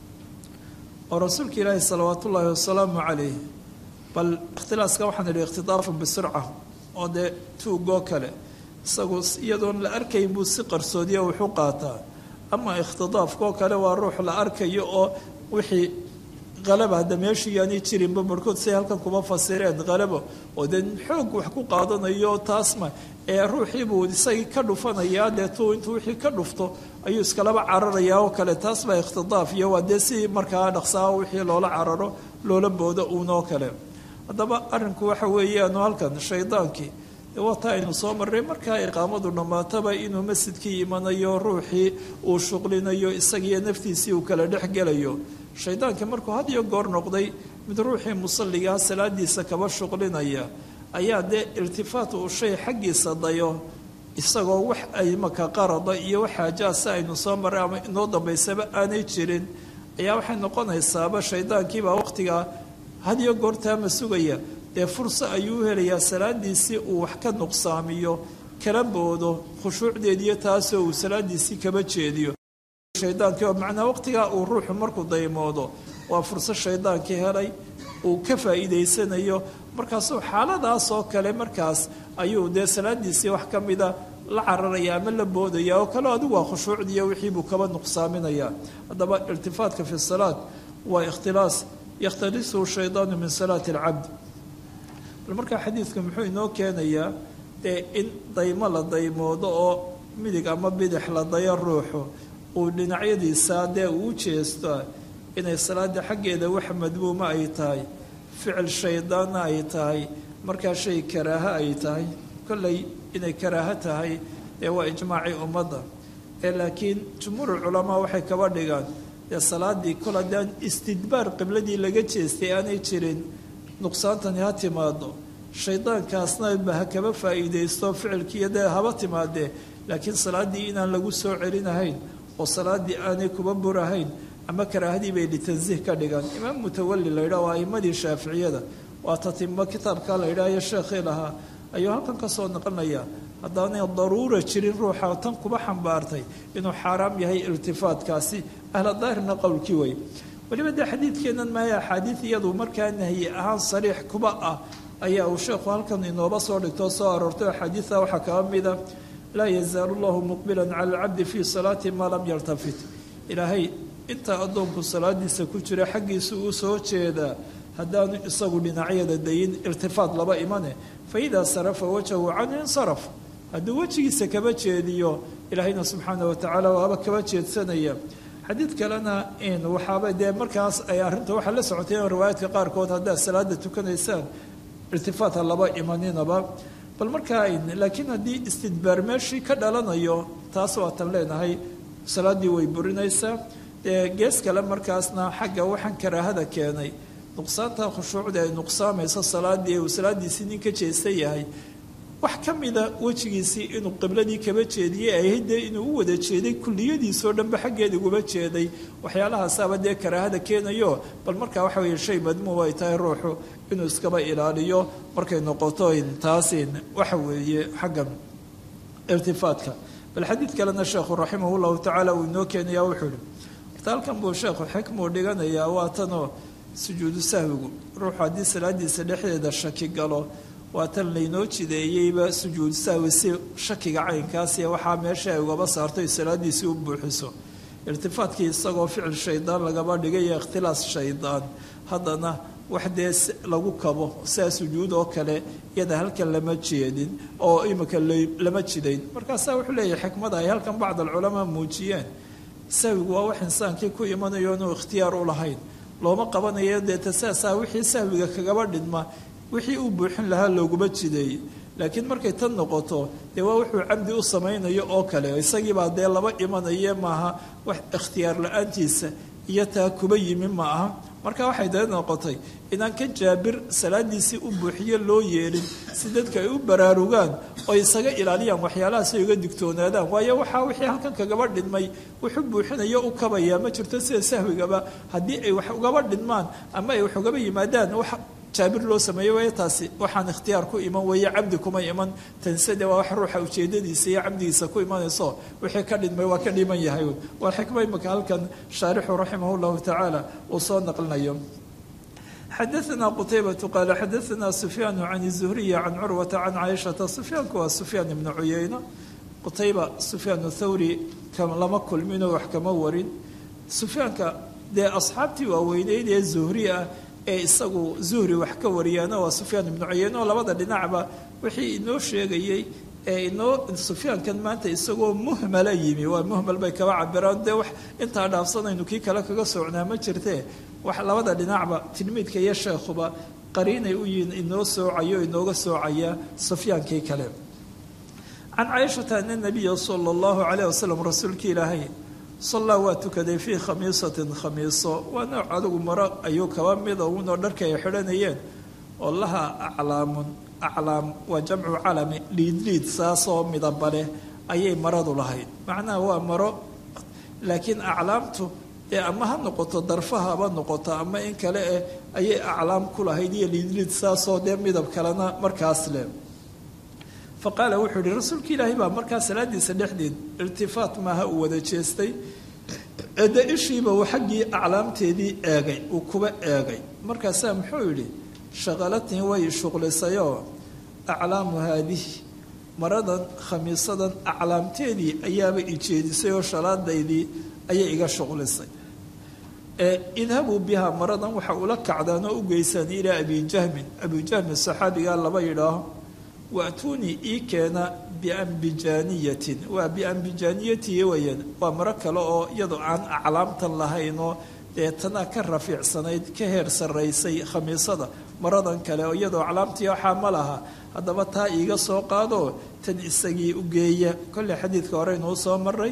oo rasuulka ilaahi salawaat ullaahi wasalaamu calayh bal ikhtilaaska waxaan idhi ikhtidaafun bisirca oo dee tuugoo kale isagu iyadoon la arkayn buu si qarsoodiya wuxu qaataa ama ikhtidaafkoo kale waa ruux la arkayo oo wixii qalaba hadda meeshii yaanay jirinba barhkood say halkan kuma fasireen qalabo oo dee xoog wax ku qaadanayo taasma ee ruuxiibuu isagii ka dhufanayaa dee tuu intuu wixii ka dhufto ayuu iskalaba cararayaa oo kale taas baa ikhtidaaf iyo waa dee si markaa dhaqsaa wixii loola cararo loola boodo uunoo kale haddaba arrinku waxa weeyaanu halkan shaydaankii waata aynu soo marray markaa iqaamadu dhammaataba inuu masjidkii imanayo ruuxii uu shuqlinayo isagiiyo naftiisii uu kala dhex gelayo shaydaankii markuu had iyo goor noqday mid ruuxii musalligaa salaadiisa kaba shuqlinaya ayaa dee iltifaat uu shay xaggiisa dayo isagoo wax ay maka qarada iyo wax xaajaasi aynu soo marray ama inoo dambaysaba aanay jirin ayaa waxay noqonaysaaba shaydaankiibaa waqtigaa had iyo goortaama sugaya dee furso ayuu u helayaa salaadiisii uu wax ka nuqsaamiyo kala boodo khushuucdeediyo taasoo uu salaadiisii kaba jeediyo shaydaankii oo macnaa waqtigaa uu ruuxu markuu daymoodo waa furso shaydaankii helay uu ka faa'iidaysanayo markaasuu xaaladaas oo kale markaas ayuu dee salaadiisii wax ka mida la cararaya ama la boodaya oo kale adigu waa khushuucdiiyo wixiibuu kaba nuqsaaminaya haddaba irtifaatka fi salaat waa ikhtilaas yakhtalisuhu shaydaanu min salaati alcabd bal markaa xadiidka muxuu inoo keenayaa dee in daymo la daymoodo oo midig ama bidix la dayo ruuxu uu dhinacyadiisa dee uu jeesto inay salaada xaggeeda wax madmuuma ay tahay ficil shaydaanna ay tahay markaa shay karaaho ay tahay kolley inay karaaho tahay ee waa ijmaacii ummadda ee laakiin jumhuurulculamaa waxay kaba dhigaan dee salaadii kol haddaan istidbaar qibladii laga jeestay aanay jirin nuqsaantani ha timaado shaydaankaasna ba ha kaba faa'iidaysto ficilkiiyo dee haba timaadee laakiin salaaddii inaan lagu soo celinahayn oo salaaddii aanay kuba burahayn ama karaahadii bay litansiih ka dhigaan imaam mutawalli la yidhah waa a'imadii shaaficiyada waa tatimo kitaabka la yidhahyo sheekhii lahaa ayuu halkan ka soo noqonayaa haddaanay daruura jirin ruuxa tan kuba xambaartay inuu xaaraam yahay iltifaatkaasi ahla daahirna qowlkii wey weliba dee xadiidkeennan maaya axaadiid iyadu markaa nahyi ahaan sariix kuba ah ayaa uu sheekhu halkan inooba soo dhigtoo soo aroortay axaadiida waxaa kaba mida laa yazaalu llahu muqbilan cala alcabdi fii salaati maa lam yartafit ilaahay intaa addoonku salaadiisa ku jira xaggiisa uu soo jeedaa haddaanu isagu dhinacyada dayin irtifaad laba imane fa idaa sarafa wajhahu canhu insaraf hadduu wejigiisa kaba jeediyo ilaahayna subxaana watacaala waaba kaba jeedsanaya xadiid kalena in waxaaba dee markaas ay arrinta waxaa la socotay in riwaayaadka qaarkood haddaad salaada tukanaysaan irtifaata laba imaninaba bal markaa laakiin haddii istidbaar meeshii ka dhalanayo taas waatan leenahay salaaddii way burinaysaa dee gees kale markaasna xagga waxaan karaahada keenay nuqsaanta khushuucda ay nuqsaamayso salaadii uu salaadiisii nin ka jeesta yahay wax ka mida wejigiisii inuu qibladii kaba jeediyey ahayd dee inuu u wada jeeday kulliyadiisoo dhanba xaggeeda uguba jeeday waxyaalahaasaba dee karaahada keenayo bal markaa waxa weeye shay madmuum ay tahay ruuxu inuu iskaba ilaaliyo markay noqoto taasin waxa weeye xagga irtifaadka bal xadiid kalena sheekhu raximah llahu tacaala uu inoo keenaya wuxuu ihi horta halkan buu sheekhu xikmuu dhiganayaa waa tanoo sujuudu sahwigu ruuxu haddii salaadiisa dhexdeeda shaki galo waa tan laynoo jideeyeyba sujuud sahwi si shakiga caynkaasiy waxaa meesha ay ugaba saarto salaadiisii u buuxiso irtifaadkii isagoo ficil shaydaan lagaba dhigayo ikhtilaas shaydaan haddana wax dee lagu kabo sidaa sujuud oo kale iyada halkan lama jeedin oo imika lama jidayn markaasaa wuxuu leeyahay xikmada ay halkan bacd alculamaa muujiyeen sahwigu waa wax insaankii ku imanayo inuu ikhtiyaar u lahayn looma qabanayo dee tasaasaa wixii sahwiga kagaba dhidma wixii uu buuxin lahaa looguma jideeyey laakiin markay tan noqoto dee waa wuxuu camdi u samaynayo oo kale isagiibaa dee laba imanaye maaha wax ikhtiyaar la-aantiisa iyo taa kuba yimi ma aha marka waxay dee noqotay inaan ka jaabir salaadiisii u buuxiyo loo yeelin si dadka ay u baraarugaan oo isaga ilaaliyaan waxyaalahaas ay uga digtoonaadaan waayo waxaa wixii halkan kagaba dhidmay wuxuu buuxinayo u kabayaa ma jirto sida sahwigaba haddii ay wax ugaba dhidmaan ama ay wax ugaba yimaadaan wax jaabir loo sameeyo waaya taasi waxaan ikhtiyaar ku iman weeye cabdi kuma iman tansade waa wax ruuxa ujeedadiisa iyo cabdigiisa ku imanayso wixii ka dhidmay waa ka dhiman yahay waa xikma imika halkan shaarixu raximah llahu tacaala uu soo naqlinayo xadaثna qutaybatu qaala xadaثna sufyaanu can الzuhriyi can curwata can caaishata sufyaanku waa sufyaan ibnu cuyeyna qutayba sufyaan thawri lama kulminoo wax kama warin sufyaanka dee asxaabtii waaweyneyd ee zuhri ah ee isagu zuhri wax ka wariyaana waa sufyaan ibnu cuyeyne oo labada dhinacba wixii inoo sheegayey ee inoo sufyaankan maanta isagoo muhmala yimi waa muhmal bay kaba cabiraan dee wax intaa dhaafsanaynu kii kale kaga socnaa ma jirtee wax labada dhinacba tilmiidka iyo sheekhuba qariinay u yihiin inoo soocayo inooga soocaya sufyaankii kale can caaishata ana nabiya sala allahu calayh wasalam rasuulkii ilaahay sallaa waa tukaday fii khamiisatin khamiiso waa nooc adigu maro ayuu kaba mida unoo dharka ay xidhanayeen oo laha aclaamun aclaam waa jamcu calami liidliid saasoo midaba leh ayay maradu lahayd macnaha waa maro laakiin aclaamtu dee ama ha noqoto darfaha haba noqoto ama in kale eh ayay aclaam ku lahayd iyo liidliid saasoo dee midab kalena markaas leh fa qaala wuxuu yihi rasuulka ilaahay baa markaa salaadiisa dhexdeed irtifaat maaha uu wada jeestay ede ishiiba uu xaggii aclaamteedii eegay uu kuba eegay markaasaa muxuu yidhi shaqalatnii way shuqlisayoo aclaamu haadihi maradan khamiisadan aclaamteedii ayaaba ijeedisay oo shalaadaydii ayay iga shuqlisay idhabuu bihaa maradan waxa ula kacdaan oo u geysaan ilaa abijahmin abijahmin saxaabigaa laba yidhaaho waatuunii ii keena biambijaaniyatin waa biambijaaniyatihi weyaan waa maro kale oo iyadoo aan aclaamtan lahaynoo dee tanaa ka rafiicsanayd ka heer sarraysay khamiisada maradan kale oo iyadoo aclaamtii waxaa ma laha haddaba taa iiga soo qaadoo tan isagii u geeya kolley xadiidka hore inuu soo maray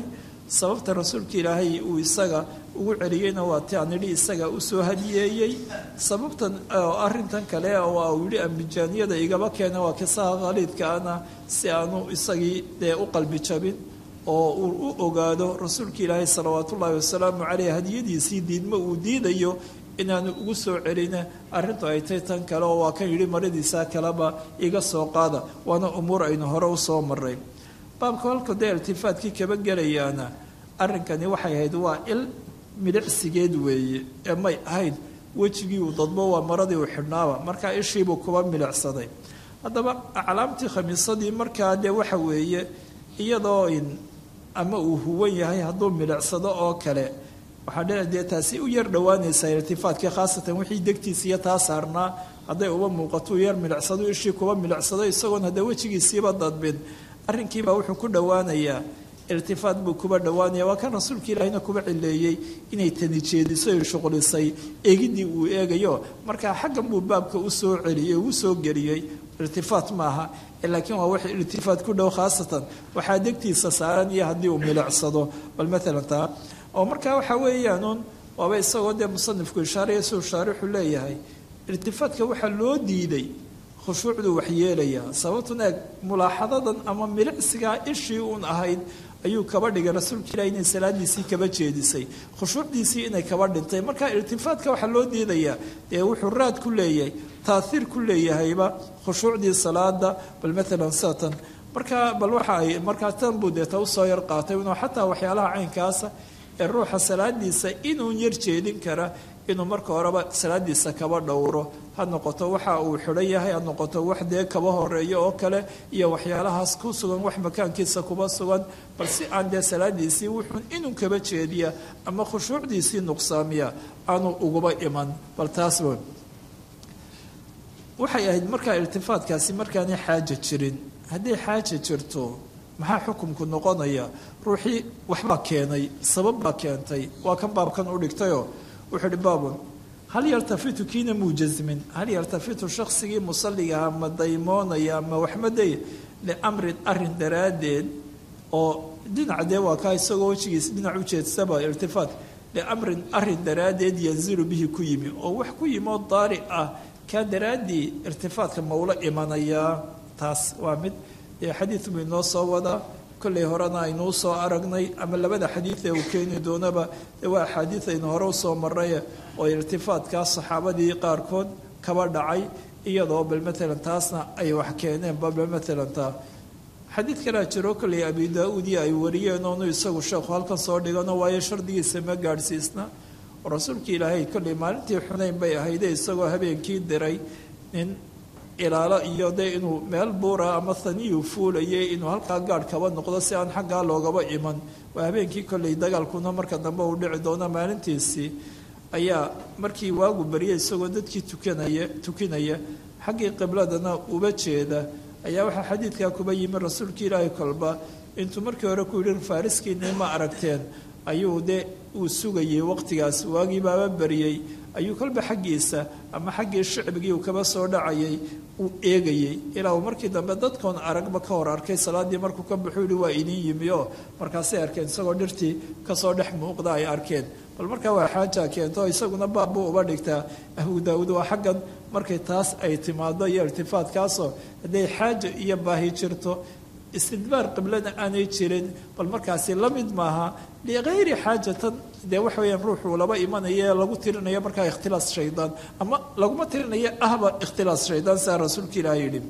sababta rasuulka ilaahay uu isaga ugu celiyeyna waa ti aan idhi isaga usoo hadiyeeyey sababtan arrintan kale oo uu yidhi ambijaaniyada igaba keena waa kisaha khaliidkaana si aanu isagii dee u qalbi jabin oo uu u ogaado rasuulka ilaahay salawaat ullaahi wasalaamu caleyh hadiyadiisii diidmo uu diidayo inaanu ugu soo celina arrintu ay tay tan kale oo waa kan yidhi maradiisaa kaleba iga soo qaada waana umuur aynu hore usoo maray baabka halka dee iltifaatkii kaba gelayaana arrinkani waxay ahayd waa il midhicsigeed weeye ee may ahayd wejigii uu dadbo waa maradii uu xidhnaaba markaa ishiibuu kuba milicsaday haddaba aclaamtii khamiisadii markaa dee waxa weeye iyadoo in ama uu huwan yahay hadduu milicsado oo kale waxaa dhina dee taasi u yar dhowaanaysaa iltifaatkii khaasatan wixii degtiisa iyo taa saarnaa hadday uba muuqato u yar milicsado ishii kuba milicsado isagoon hadda wejigiisiiba dadbin arrinkiibaa wuxuu ku dhowaanayaa iltifaat buu kuba dhowaanaya waa kan rasuulka ilaahina kuba cileeyey inay tani jeediso ay shuqlisay eegidii uu eegayo markaa xaggan buu baabka usoo celiyey uu soo geliyey iltifaat maaha laakiin waa wax iltifaat ku dhow khaasatan waxaa degtiisa saaran iyo haddii uu milicsado bal maalan taa oo markaa waxaa weeyaanuun waaba isagoo dee musanifku ishaaraya siduu shaarixu leeyahay iltifaatka waxaa loo diiday khushuucduu waxyeelayaa sababtun eeg mulaaxadadan ama milicsigaa ishii uun ahayd ayuu kaba dhigay rasuulka ilahi inay salaadiisii kaba jeedisay khushuucdiisii inay kaba dhintay marka iltifaatka waxaa loo diidayaa dee wuxuu raad ku leeyahay taaiir ku leeyahayba khushuucdii salaada bal maalan satan markaa bal waxa ay markaa tan buu deeta usoo yar qaatay inuu xataa waxyaalaha caynkaasa ee ruuxa salaadiisa inuu yar jeedin kara inuu marka horeba salaadiisa kaba dhowro ha noqoto waxa uu xidhan yahay ha noqoto wax dee kaba horeeyo oo kale iyo waxyaalahaas ku sugan wax makaankiisa kuba sugan bal si aan dee salaadiisii wuxuun inuu kaba jeediya ama khushuucdiisii nuqsaamiya aanu uguba iman bal taas waxay ahayd markaa iltifaatkaasi markaanay xaaja jirin hadday xaaja jirto maxaa xukumku noqonaya ruuxii waxbaa keenay sabab baa keentay waa kan baabkan u dhigtayoo wuxuu uhi baabun hal yaltafitu kiina muujasmin hal yaltafitu shaksigii musalligaha ma daymoonaya ma waxmaday liamrin arin daraaddeed oo dhinaca dee waa kaa isagoo wejigiisa dhinac u jeedsaba iltifaat liamrin arin daraaddeed yanzilu bihi ku yimi oo wax ku yimi oo daari ah kaa daraaddii irtifaatka maula imanayaa taas waa mid xadiid buu inoo soo wadaa kollay horena aynuu soo aragnay ama labada xadiidee uu keeni doonaba dee waa axaadiid aynu hore usoo marray oo irtifaatkaa saxaabadii qaarkood kaba dhacay iyadoo bal maalan taasna ay wax keeneen bal maalan taa xadiid kalea jiro kollay abi daa-uud iyo ay wariyeen oonu isagu sheekhu halkan soo dhigano waayo shardigiisa ma gaadhsiisna oo rasuulkii ilaahay kollay maalintii xunayn bay ahayde isagoo habeenkii diray nin ilaalo iyo dee inuu meel buura ama haniyu fuulayay inuu halkaa gaadh kaba noqdo si aan xaggaa loogaba iman waa habeenkii kollay dagaalkuna marka dambe uu dhici doono maalintiisii ayaa markii waagu baryay isagoo dadkii tukanaya tukinaya xaggii qibladana uba jeeda ayaa waxaa xadiidkaa kuba yimi rasuulka ilaahay kolba intuu markii hore ku yidhi faariskiinii ma aragteen ayuu dee uu sugayay waqtigaas waagii baaba baryey ayuu kolba xaggiisa ama xaggii shicbigii uu kaba soo dhacayay uu eegayey ilaa uu markii dambe dadkoon aragba ka hor arkay salaaddii markuu ka baxuu yihi waa idin yimi oo markaasay arkeen isagoo dhirtii kasoo dhex muuqda ay arkeen bal markaa waa xaaja keento isaguna baabbuu uba dhigtaa abu daawuud waa xaggan markay taas ay timaado iyo irtifaatkaasoo hadday xaaja iyo baahi jirto istidbaar qiblana aanay jirin bal markaasi la mid maaha likayri xaajatan dee waxa weyaan ruuxuu laba imanaya lagu tirinayo markaa ikhtilaas shaydaan ama laguma tirinayo ahba ikhtilaas shaydaan siaa rasuulka ilaah yidhi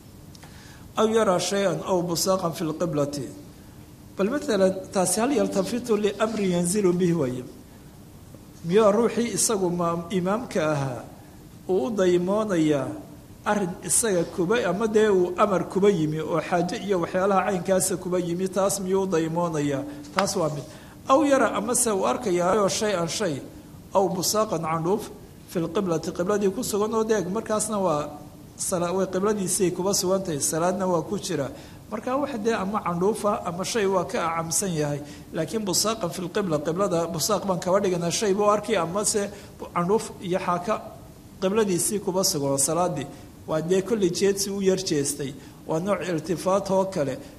aw yaraa shay-an aw busaaqan fi lqiblati bal maalan taasi hal yaltafitu liamrin yanzilu bihi waye miyaa ruuxii isagu ma imaamka ahaa uu u daymoonayaa arin isaga kuba ama dee uu amar kuba yimi oo xaaje iyo waxyaalaha caynkaasa kuba yimi taas miyuu u daymoonayaa taas waa mid aw yara amase uu arkayaayo shay-an shay aw busaaqan candhuuf fi lqiblati qibladii ku sugan oo deeg markaasna waa way qibladiisii kuba sugantahay salaadna waa ku jira markaa wax dee ama candhuufa ama shay waa ka acamsan yahay laakiin busaaqan fi lqibla qiblada busaaq baan kaba dhiganaa shay buu arkay amase candhuuf iyo xaaka qibladiisii kuba sugan salaadii waa dee kolley jeedsi u yar jeestay waa nooc iltifaat oo kale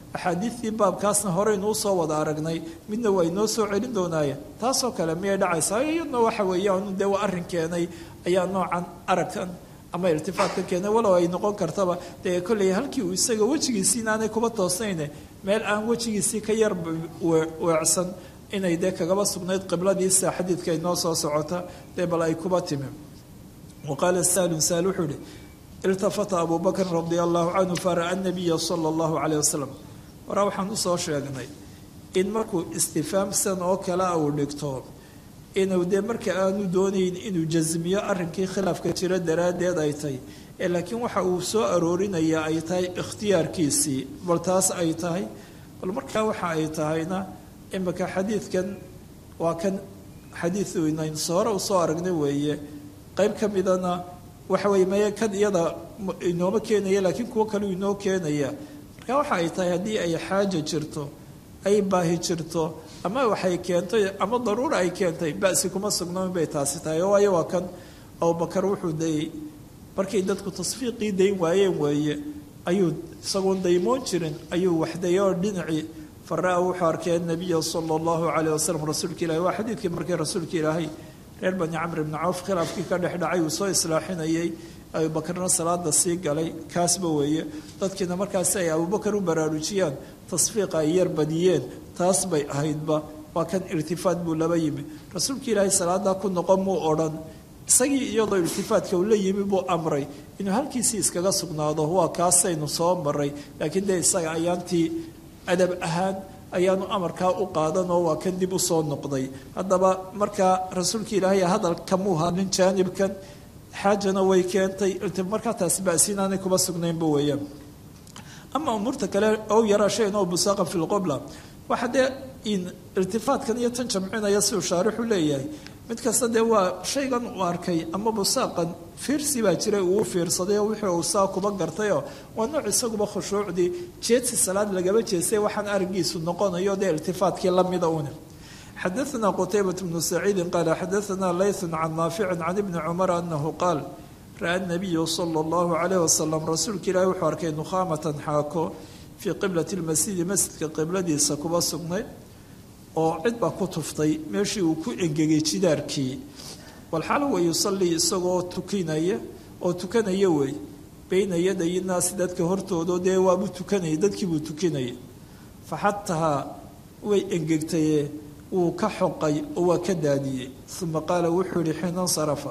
axaadiidtii baabkaasna horeynu usoo wada aragnay midna waa inoo soo celin doonaayeen taasoo kale miyay dhacaysaa iyadna waxa weeyaan dee waa arrin keenay ayaa noocan aragkan ama irtifaadka keenay walow ay noqon kartaba dee kolley halkii uu isaga wejigiisii inaanay kuba toosnayne meel aan wejigiisii ka yar weecsan inay dee kagaba sugnayd qibladiisa xadiidka inoo soo socota dee bal ay kuba timi wa qaala saalun saal wuxuu ihi iltafata abu bakrin radia allahu canhu fara'a nabiya sala allahu caleyh wasalam waraa waxaan usoo sheegnay in markuu istifaamsan oo kale a uu dhigto inuu dee marka aanu doonayn inuu jasmiyo arrinkii khilaafka jira daraaddeed ay tahay ee laakiin waxa uu soo aroorinaya ay tahay ikhtiyaarkiisii bal taas ay tahay bal markaa waxa ay tahayna imika xadiidkan waa kan xadiidu inayn soore usoo aragnay weeye qayb ka midana waxa weye maya kan iyada inooma keenaya laakiin kuwo kaleu inoo keenaya marka waxa ay tahay haddii ay xaaja jirto ay baahi jirto ama waxay keentay ama daruura ay keentay basi kuma sugnoon bay taasi tahay waayo waa kan abubakar wuxuu dayey markay dadku tasfiiqii dayn waayeen weeye ayuu isagoon daymoon jirin ayuu waxdayay oo dhinacii fara-a wuxuu arkay anabiya sala allahu caleyh wasalam rasuulka ilahi waa xadiidkii markii rasuulka ilaahay reer bani camr ibni cawf khilaafkii ka dhex dhacay uu soo islaaxinayay abubakarna salaada sii galay kaasba weeye dadkiina markaasi ay abubakar u baraarujiyaan tasfiiqa ay yar badiyeen taas bay ahaydba waa kan irtifaad buu laba yimi rasuulka ilaahay salaadaa ku noqon muu odhan isagii iyadoo irtifaadka uu la yimi buu amray inuu halkiisii iskaga sugnaado waa kaasaynu soo maray laakiin dee isaga ayaantii adab ahaan ayaanu amarkaa u qaadan oo waa kan dib u soo noqday haddaba markaa rasuulka ilaahay hadal kamuu hadlin jaanibkan xaajana way keentay markaa taasi basi inaanay kuba sugnaynba weeyaan ama umuurta kale ow yaraa shayn oo busaaqan fi lqobla waxa dee irtifaadkan iyo tan jamcinaya siduu shaarixu leeyahay mid kasta dee waa shaygan uu arkay ama busaaqan fiirsi baa jiray uu fiirsaday oo wixii uu saa kuba gartayoo waa nooc isaguba khushuucdii jeedsi salaad lagaba jeestay waxaan araggiisu noqonayo dee irtifaadkii lamida une xadaثna qtaybaة bnu saciidi qaala xadaثna layثu can naafici can ibni cumar anahu qaal ra-a nabiyu salى اllahu عalayh wasalam rasuulka ilaahi wuxuu arkay nukhaamatan xaako fii qiblati اlmasjidi masjidka qibladiisa kuba sugnay oo cid baa ku tuftay meeshii uu ku engegay jidaarkii walxaal wa yusalii isagoo tukinaya oo tukanaya wey beyna yaday naasi dadka hortoodo dee waabuu tukanayay dadkiibuu tukinaya faxatahaa way engegtaye wuu ka xoqay oo waa ka daadiyey uma qaala wuxuu yihi xiina nsarafa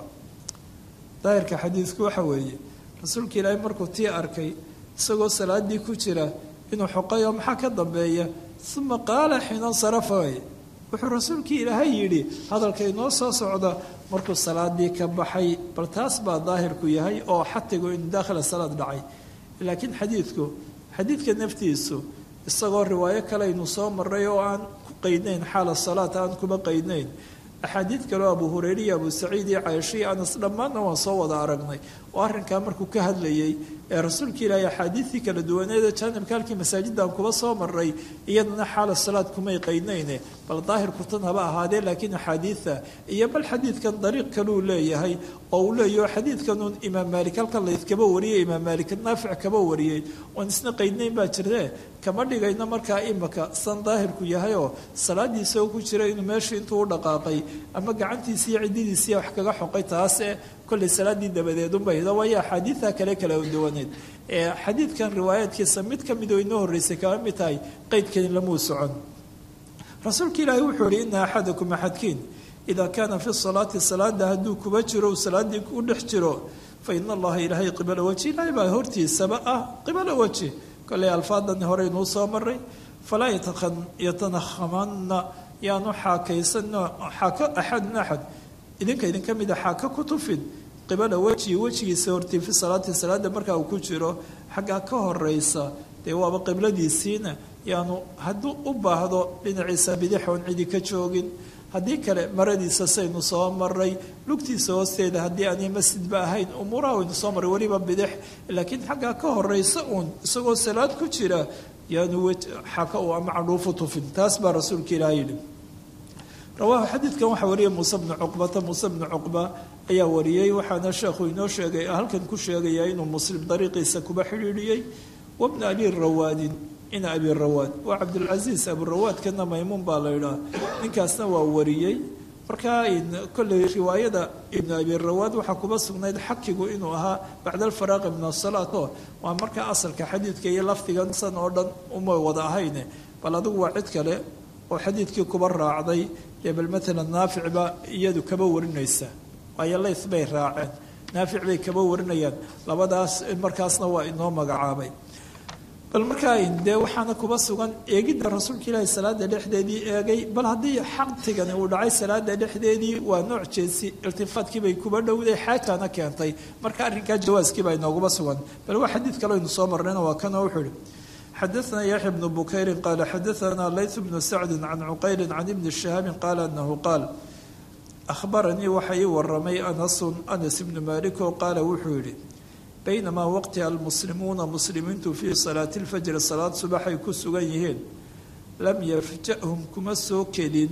daahirka xadiidku waxa weeye rasuulka ilaahay markuu tii arkay isagoo salaadii ku jira inuu xoqay oo maxaa ka dambeeya uma qaala xiina nsarafa way wuxuu rasuulkii ilaahay yidhi hadalka inoo soo socda markuu salaadii ka baxay bal taas baa daahirku yahay oo xatigu in daakhila salaad dhacay laakiin xadiidku xadiidka naftiisu isagoo riwaayo kale aynu soo maray oo aan ku qaydnayn xaala salaat aan kuma qaydnayn axaadiid kaleo abu hureyre iyo abu saciid iyo caaisha iyo anas dhammaanna waan soo wada aragnay oo arrinkaa markuu ka hadlayay ee rasuulka ilaahay axaadiidtii kala duwaneeda jaanibka halkii masaajidaan kuba soo maray iyadana xaala salaad kumay qaydnayne bal daahirku tan haba ahaadee laakiin axaadiida iyo bal xadiidkan dariiq kaluu leeyahay oo uu leeyaho xadiidkanuun imaam maalik halkan laydkaba wariyey imaam maalik naafic kaba wariyey oon isna qaydnayn baa jirtee kama dhigayno markaa imaka san daahirku yahayoo salaadiisa oo ku jira inuu meesha intuu u dhaqaaqay ama gacantiisi iyo cididiisiiya wax kaga xoqay taase kollay salaaddii dabadeedunbayda waayo axaadiidta kale kala duwaneed ee xadiidkan riwaayaadkiisa mid ka mid oo inoo horreysay kama mid tahay qeydkani lamuu socon rasuulka ilaahi wuxuu yihi ina axadakum axadkiin idaa kaana fi salaati salaada hadduu kuba jiro u salaaddii u dhex jiro fa ina allaha ilaahay qibala weji ilaahay baa hortiisaba ah qibala weji kollay alfaadan horeynuu soo maray falaa yatanakhamanna yaanu xaakaysano xaako axadun axad idinka idinka mida xaako ku tufin qibala weji wejigiisa hortii fi salaati salaada markaa uu ku jiro xaggaa ka horeysa dee waaba qibladiisiina yaanu hadduu u baahdo dhinaciisa bidix oon cidi ka joogin haddii kale maradiisa saynu soo maray lugtiisa hoosteeda haddii aanay masjidba ahayn umuuraha waynu soo maray weliba bidix laakiin xaggaa ka horeysa uun isagoo salaad ku jira yaanu xaka u ama cadhuufu tufin taas baa rasuulka ilaah yidhi rawaahu xadiidkan waxaa wariyay muuse bnu cuqbata muuse bnu cuqba ayaa wariyey waxaana sheekhu inoo sheegay halkan ku sheegayaa inuu muslim dariiqiisa kuba xidhiidhiyey wabna ali rawaadin ina abirawaad waa cabdulcasiis aburawaadkana maymuun baa la yidhaha ninkaasna waa wariyey markaa kolley riwaayada ibnu abirawaad waxaa kuba sugnayd xakigu inuu ahaa bacda alfaraaqi min asalaat oo waa markaa asalka xadiidka iyo lafdigan san oo dhan uma wada ahayne bal adigu waa cid kale oo xadiidkii kuba raacday dee bal maalan naaficba iyadu kaba warinaysa waayo lays bay raaceen naafic bay kaba warinayaan labadaas markaasna waa inoo magacaabay bal markaa dee waxaana kuba sugan eegidda rasuulka ilaahi salaada dhexdeedii eegay bal haddii xaqtigani uu dhacay salaada dhexdeedii waa nooc jeesi iltifaadkii bay kuba dhowday xaajana keentay marka arrinkaa jawaaskii baa inooguba sugan bal waa xadiid kale aynu soo marnayna waa kanoo wuxuu ihi xadaثna yaxya bnu bukayrin qaala xadaثna layth bnu sacdi can cuqayli can ibni shihaabin qaala anahu qaal ahbaranii waxa ii waramay anasun anas ibnu maliko qaala wuxuu yihi baynamaa waqti almuslimuuna muslimiintu fii salaati lfajri salaad subaxay ku sugan yihiin lam yarja'hum kuma soo kelin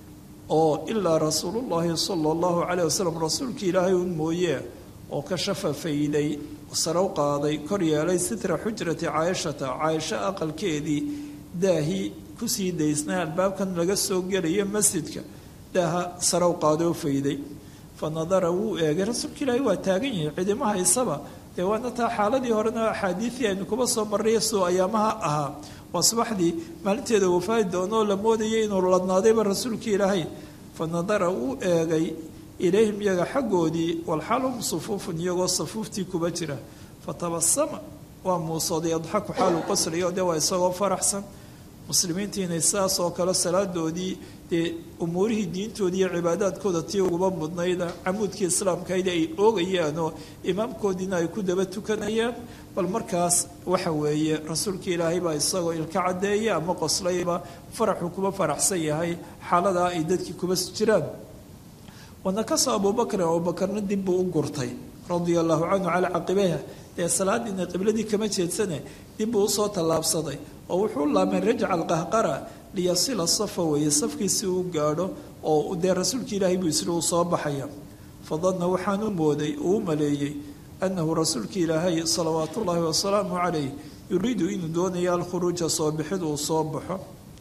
oo ilaa rasuulu llahi sala allahu calayh wasalam rasuulkii ilaahay un mooye oo ka shafa fayday sarow qaaday kor yeelay sitra xujrati caayishata caayisho aqalkeedii daahii kusii daysnay albaabkan laga soo gelaya masjidka daaha sarow qaaday oo fayday fa nadara wuu eegay rasuulka ilaahay waa taagan yahay cidima haysaba dee waana taa xaaladii horena axaadiidii aynu kuba soo marray soo ayaamaha ahaa waa subaxdii maalinteeda wafaadi doonoo la moodayay inuu ladnaadayba rasuulkii ilaahay fa nadara wuu eegay ilayhim iyaga xaggoodii walxaalhum sufuufun iyagoo safuuftii kuba jira fatabasama waa muusooday adxaku xaalu qoslayo dee waa isagoo faraxsan muslimiintiinay sidaas oo kale salaadoodii dee umuurihii diintoodii iyo cibaadaadkooda tii uguba mudnayda camuudkii islaamkayda ay oogayaanoo imaamkoodiina ay ku daba tukanayaan bal markaas waxa weeye rasuulka ilaahay baa isagoo ilka caddeeya ama qoslayba faraxu kuba faraxsan yahay xaaladaa ay dadkii kuba jiraan wanakasa abubakrin abubakarna dib buu u gurtay radia allahu canhu calaa caqibayha dee salaadiina qibladii kama jeedsane dib buu usoo tallaabsaday oo wuxuu laamay rajca alqahqara liyasila safa weeye safkiisi uu gaadho oo dee rasuulka ilaahay buu isri uu soo baxaya fadanna waxaanu mooday uu u maleeyey annahu rasuulka ilaahay salawaatu ullaahi wasalaamu calayh yuriidu inuu doonayo alkhuruuja soo bixid uu soo baxo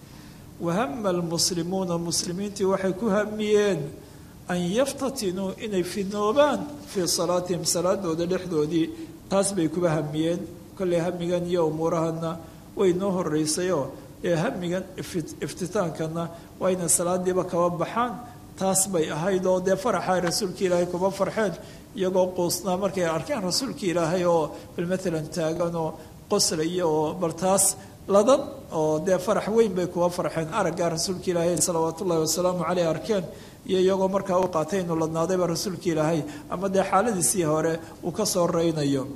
wahama almuslimuuna muslimiintii waxay ku hamiyeen an yaftatinuu inay fidnoobaan fii salaatihim salaadooda dhexdoodii taas bay kuba hamiyeen kolley hamigan iyo umuurahana way noo horeysayoo ee hamigan iftitaankana waa inay salaadiiba kaba baxaan taas bay ahayd oo dee faraxa rasuulka ilaahay kuba farxeen iyagoo quusnaa markay arkeen rasuulka ilaahay oo bal maalan taagan oo qoslaya oo bal taas ladan oo dee farax weyn bay kuba farxeen araggaa rasuulka ilaahay salawaatu ullahi wasalaamu caleyh arkeen iyo iyagoo markaa u qaatay inuu ladnaadayba rasuulka ilaahay ama dee xaaladiisii hore uu ka soo reynayo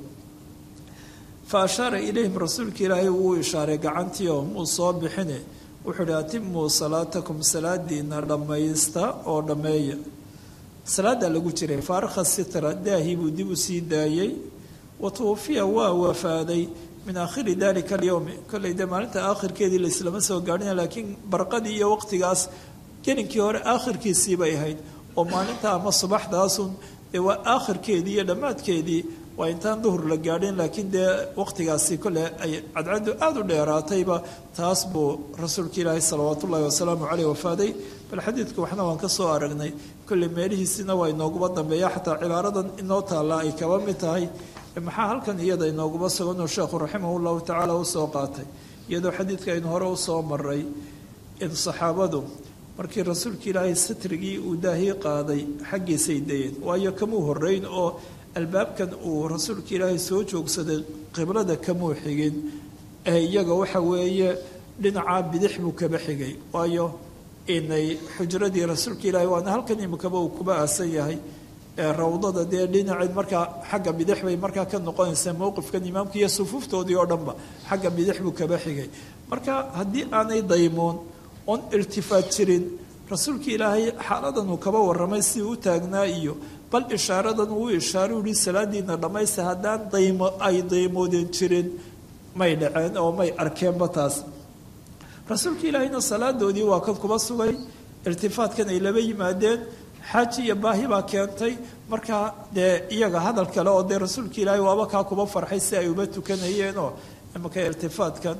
fa ashaara ilayhim rasuulka ilaahay wuu ishaaray gacantii oo muu soo bixine wuxuu uhi atimuu salaatakum salaadiina dhammaysta oo dhammeeya salaada lagu jiray faarikha sitra daahii buu dib u sii daayey wa tuwafiya waa wafaaday min aakhiri dalika alyowmi kolley dee maalinta aakhirkeedii laislama soo gaadhina laakiin barqadii iyo waqtigaas gelinkii hore aakhirkiisii bay ahayd oo maalinta ama subaxdaasun dee waa aakhirkeedii iyo dhammaadkeedii waa intaan duhur la gaadhin laakiin dee waqtigaasi kole ay cadcaddu aada u dheeraatayba taas buu rasuulka ilaahay salawaat ullahi wasalaamu caleyh wafaaday bal xadiidka waxna waan ka soo aragnay kolley meelihiisina waa inooguba dambeeya xataa cibaaradan inoo taallaa ay kaba mid tahay maxaa halkan iyada inooguba suganoo sheekhu raximah llahu tacaala usoo qaatay iyadoo xadiidka aynu hore usoo maray in saxaabadu markii rasuulka ilaahay satrigii uu daahii qaaday xaggiisay dayeen waayo kamuu horeyn oo albaabkan uu rasuulka ilaahay soo joogsaday qiblada kamuu xigin ee iyaga waxa weeye dhinacaa bidix buu kaba xigay waayo inay xujradii rasuulka ilaahay waana halkan imikaba uu kuba aasan yahay rawdada dee dhinaceed markaa xagga bidix bay markaa ka noqonaysaa mowqifkan imaamka iyo sufuuftoodii oo dhanba xagga bidix buu kaba xigay marka haddii aanay daymoon oon iltifaat jirin rasuulka ilaahay xaaladan uu kaba warramay si u taagnaa iyo bal ishaaradan uu ishaaru yihi salaadiina dhammaysta haddaan daymo ay daymoodeen jirin may dhaceen oo may arkeenba taas rasuulka ilaahayna salaadoodii waa kan kuba sugay irtifaatkan ay laba yimaadeen xaaji iyo baahi baa keentay markaa dee iyaga hadal kale oo dee rasuulka ilaahay waaba kaa kuba farxay si ay uba tukanayeenoo imaka irtifaatkan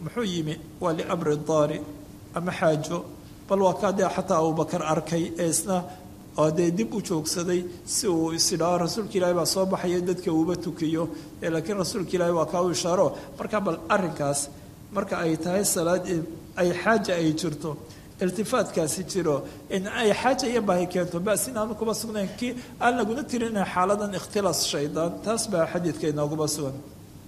muxuu yimi waa liamri daari ama xaajo bal waa kaa dee xataa abubakar arkay ee isna oo dee dib u joogsaday si uu isidhao rasuulka ilaahi baa soo baxaya dadka uuba tukiyo laakiin rasuulka ilaahi waa kaa u ishaaro marka bal arrinkaas marka ay tahay salaad ay xaaja ay jirto iltifaatkaasi jiro in ay xaaja iyo baahi keento bas inaanu kuba sugnayn kii aan laguna tirin xaaladan ikhtilaas shaydaan taas baa xadiidka inoogaba sugan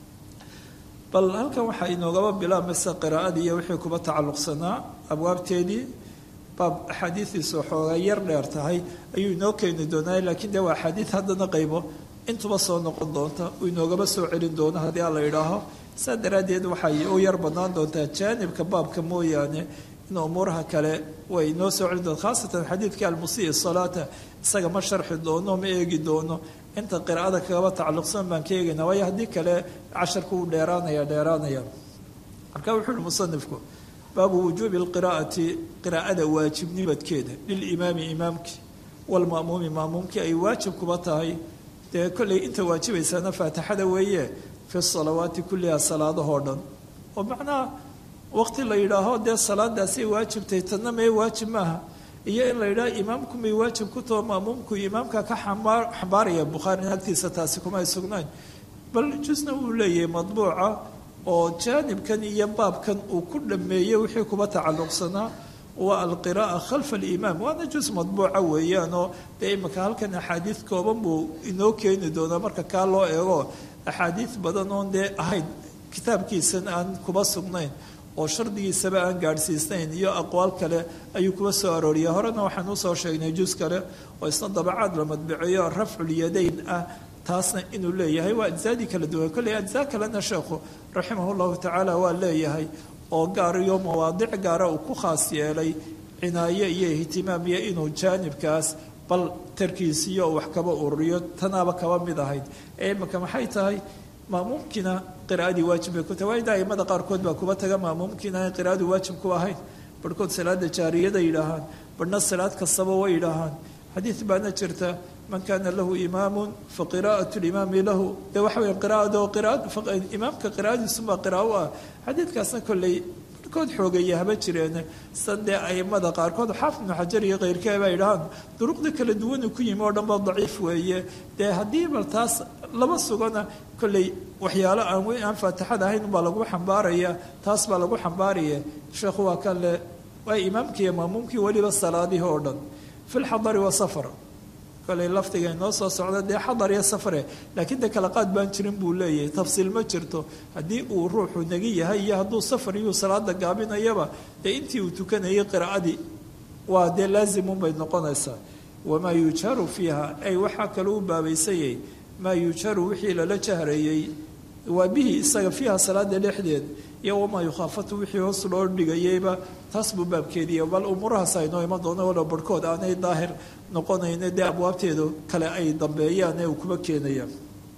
bal halkan waxaa inoogaba bilaabmaysa qiraa'adii iyo wixii kuba tacalluqsanaa abwaabteedii baab axaadiidiisu xoogaa yar dheer tahay ayuu inoo keeni doonaa laakiin dee waa axaadiid haddana qaybo intuba soo noqon doonta uu inoogaba soo celin doono haddii aan la idhaaho saa daraaddeed waxay u yar bannaan doontaa jaanibka baabka mooyaane in umuuraha kale way inoo soo celin doonta khaasatan xadiidka almusii salaata isaga ma sharxi doono ma eegi doono inta qiraa'ada kagaba tacalluqsan baan ka eegayna waayo haddii kale casharku uu dheeraanaya dheeraanaya marka wuxuu uhi musanifku baabu wujuubi lqiraa'ati qiraa'ada waajibnimadkeeda lilimaami imaamkii walma'muumi ma'muumkii ay waajib kuba tahay dee kollay inta waajibaysaana faatixada weeye fi salawaati kulliha salaadahoo dhan oo macnaha waqti la yidhaaho dee salaadaasay waajibtay tanna mee waajib maaha iyo in la yidhaho imaamku may waajib ku taho ma'muumku imaamka ka xambaaraya bukhaarina agtiisa taasi kuma ay sugnayn bal jusna wuu leeyahay madbuuca oo jaanibkan iyo baabkan uu ku dhameeyey wixii kuba tacalluqsanaa waa alqira'a khalfa alimaam waana jus madbuuca weeyaanoo dee imika halkan axaadiid kooban buu inoo keeni doonaa marka kaa loo eego axaadiid badan oon dee ahayn kitaabkiisan aan kuba sugnayn oo shardigiisaba aan gaadhsiisnayn iyo aqwaal kale ayuu kuba soo arooriyay horena waxaan usoo sheegnay jus kale oo isna dabacaad la madbiceeyo rafculyadayn ah taasna inuu leeyahay waa ajzaadii kala duwan kolley ajzaa kalena sheekhu raximah llahu tacaala waa leeyahay oo gaar iyo mawaadic gaara uu ku khaas yeelay cinaaye iyo ihtimaam iyo inuu jaanibkaas bal tarkiisiyo wax kaba ururiyo tanaaba kaba mid ahayd ee imika maxay tahay maamuumkiina qiraa'adii waajib bay ku tahay waa ida aimada qaarkood baa kuba taga maamuumkiina aan qiraa'adu waajib ku ahayn barhkood salaada jaariyada yidhaahaan barhna salaad kastaba way yidhaahaan xadiid baana jirta man kana lahu imaamu faqira'at limaami lahu de waxa weya qiraado imaamka qiraa'adiisumaa qiraa'o ah xadiidkaasna kolley barhkood xoogeeya haba jireen san dee aimada qaarkood xaafid ibnu xajar iyo keyrkee baa yidhahaan duruqda kala duwanuu ku yimi oo dhan ba daciif weeye dee haddii bal taas lama sugana kolley waxyaalo aan weyn aan faatixada ahayn baa lagu xambaaraya taas baa lagu xambaaraya sheekhu waa kan le waa imaamkii iyo maamuumkii weliba salaadihii oo dhan fi lxadari wasafar koley lafdiga inoo soo socda dee xadar iyo safare laakiin de kala qaad baan jirin buu leeyahay tafsiil ma jirto haddii uu ruuxu nagi yahay iyo hadduu safar iyuu salaada gaabinayaba dee intii uu tukanayay qiraa'adii waa dee laazimun bay noqonaysaa wamaa yujaru fiiha ay waxaa kaloo u baabaysayay maa yujaru wixii lala jahreeyey waa bihi isaga fiiha salaada dhexdeed iyo wamaa yukhaafatu wixii hoos loo dhigayeyba taas buu baabkeediiya bal umuurahaas aynoo iman doono walow barhkood aanay daahir noqonayna dee abwaabteedu kale ay dambeeyaan ee uu kuba keenayaan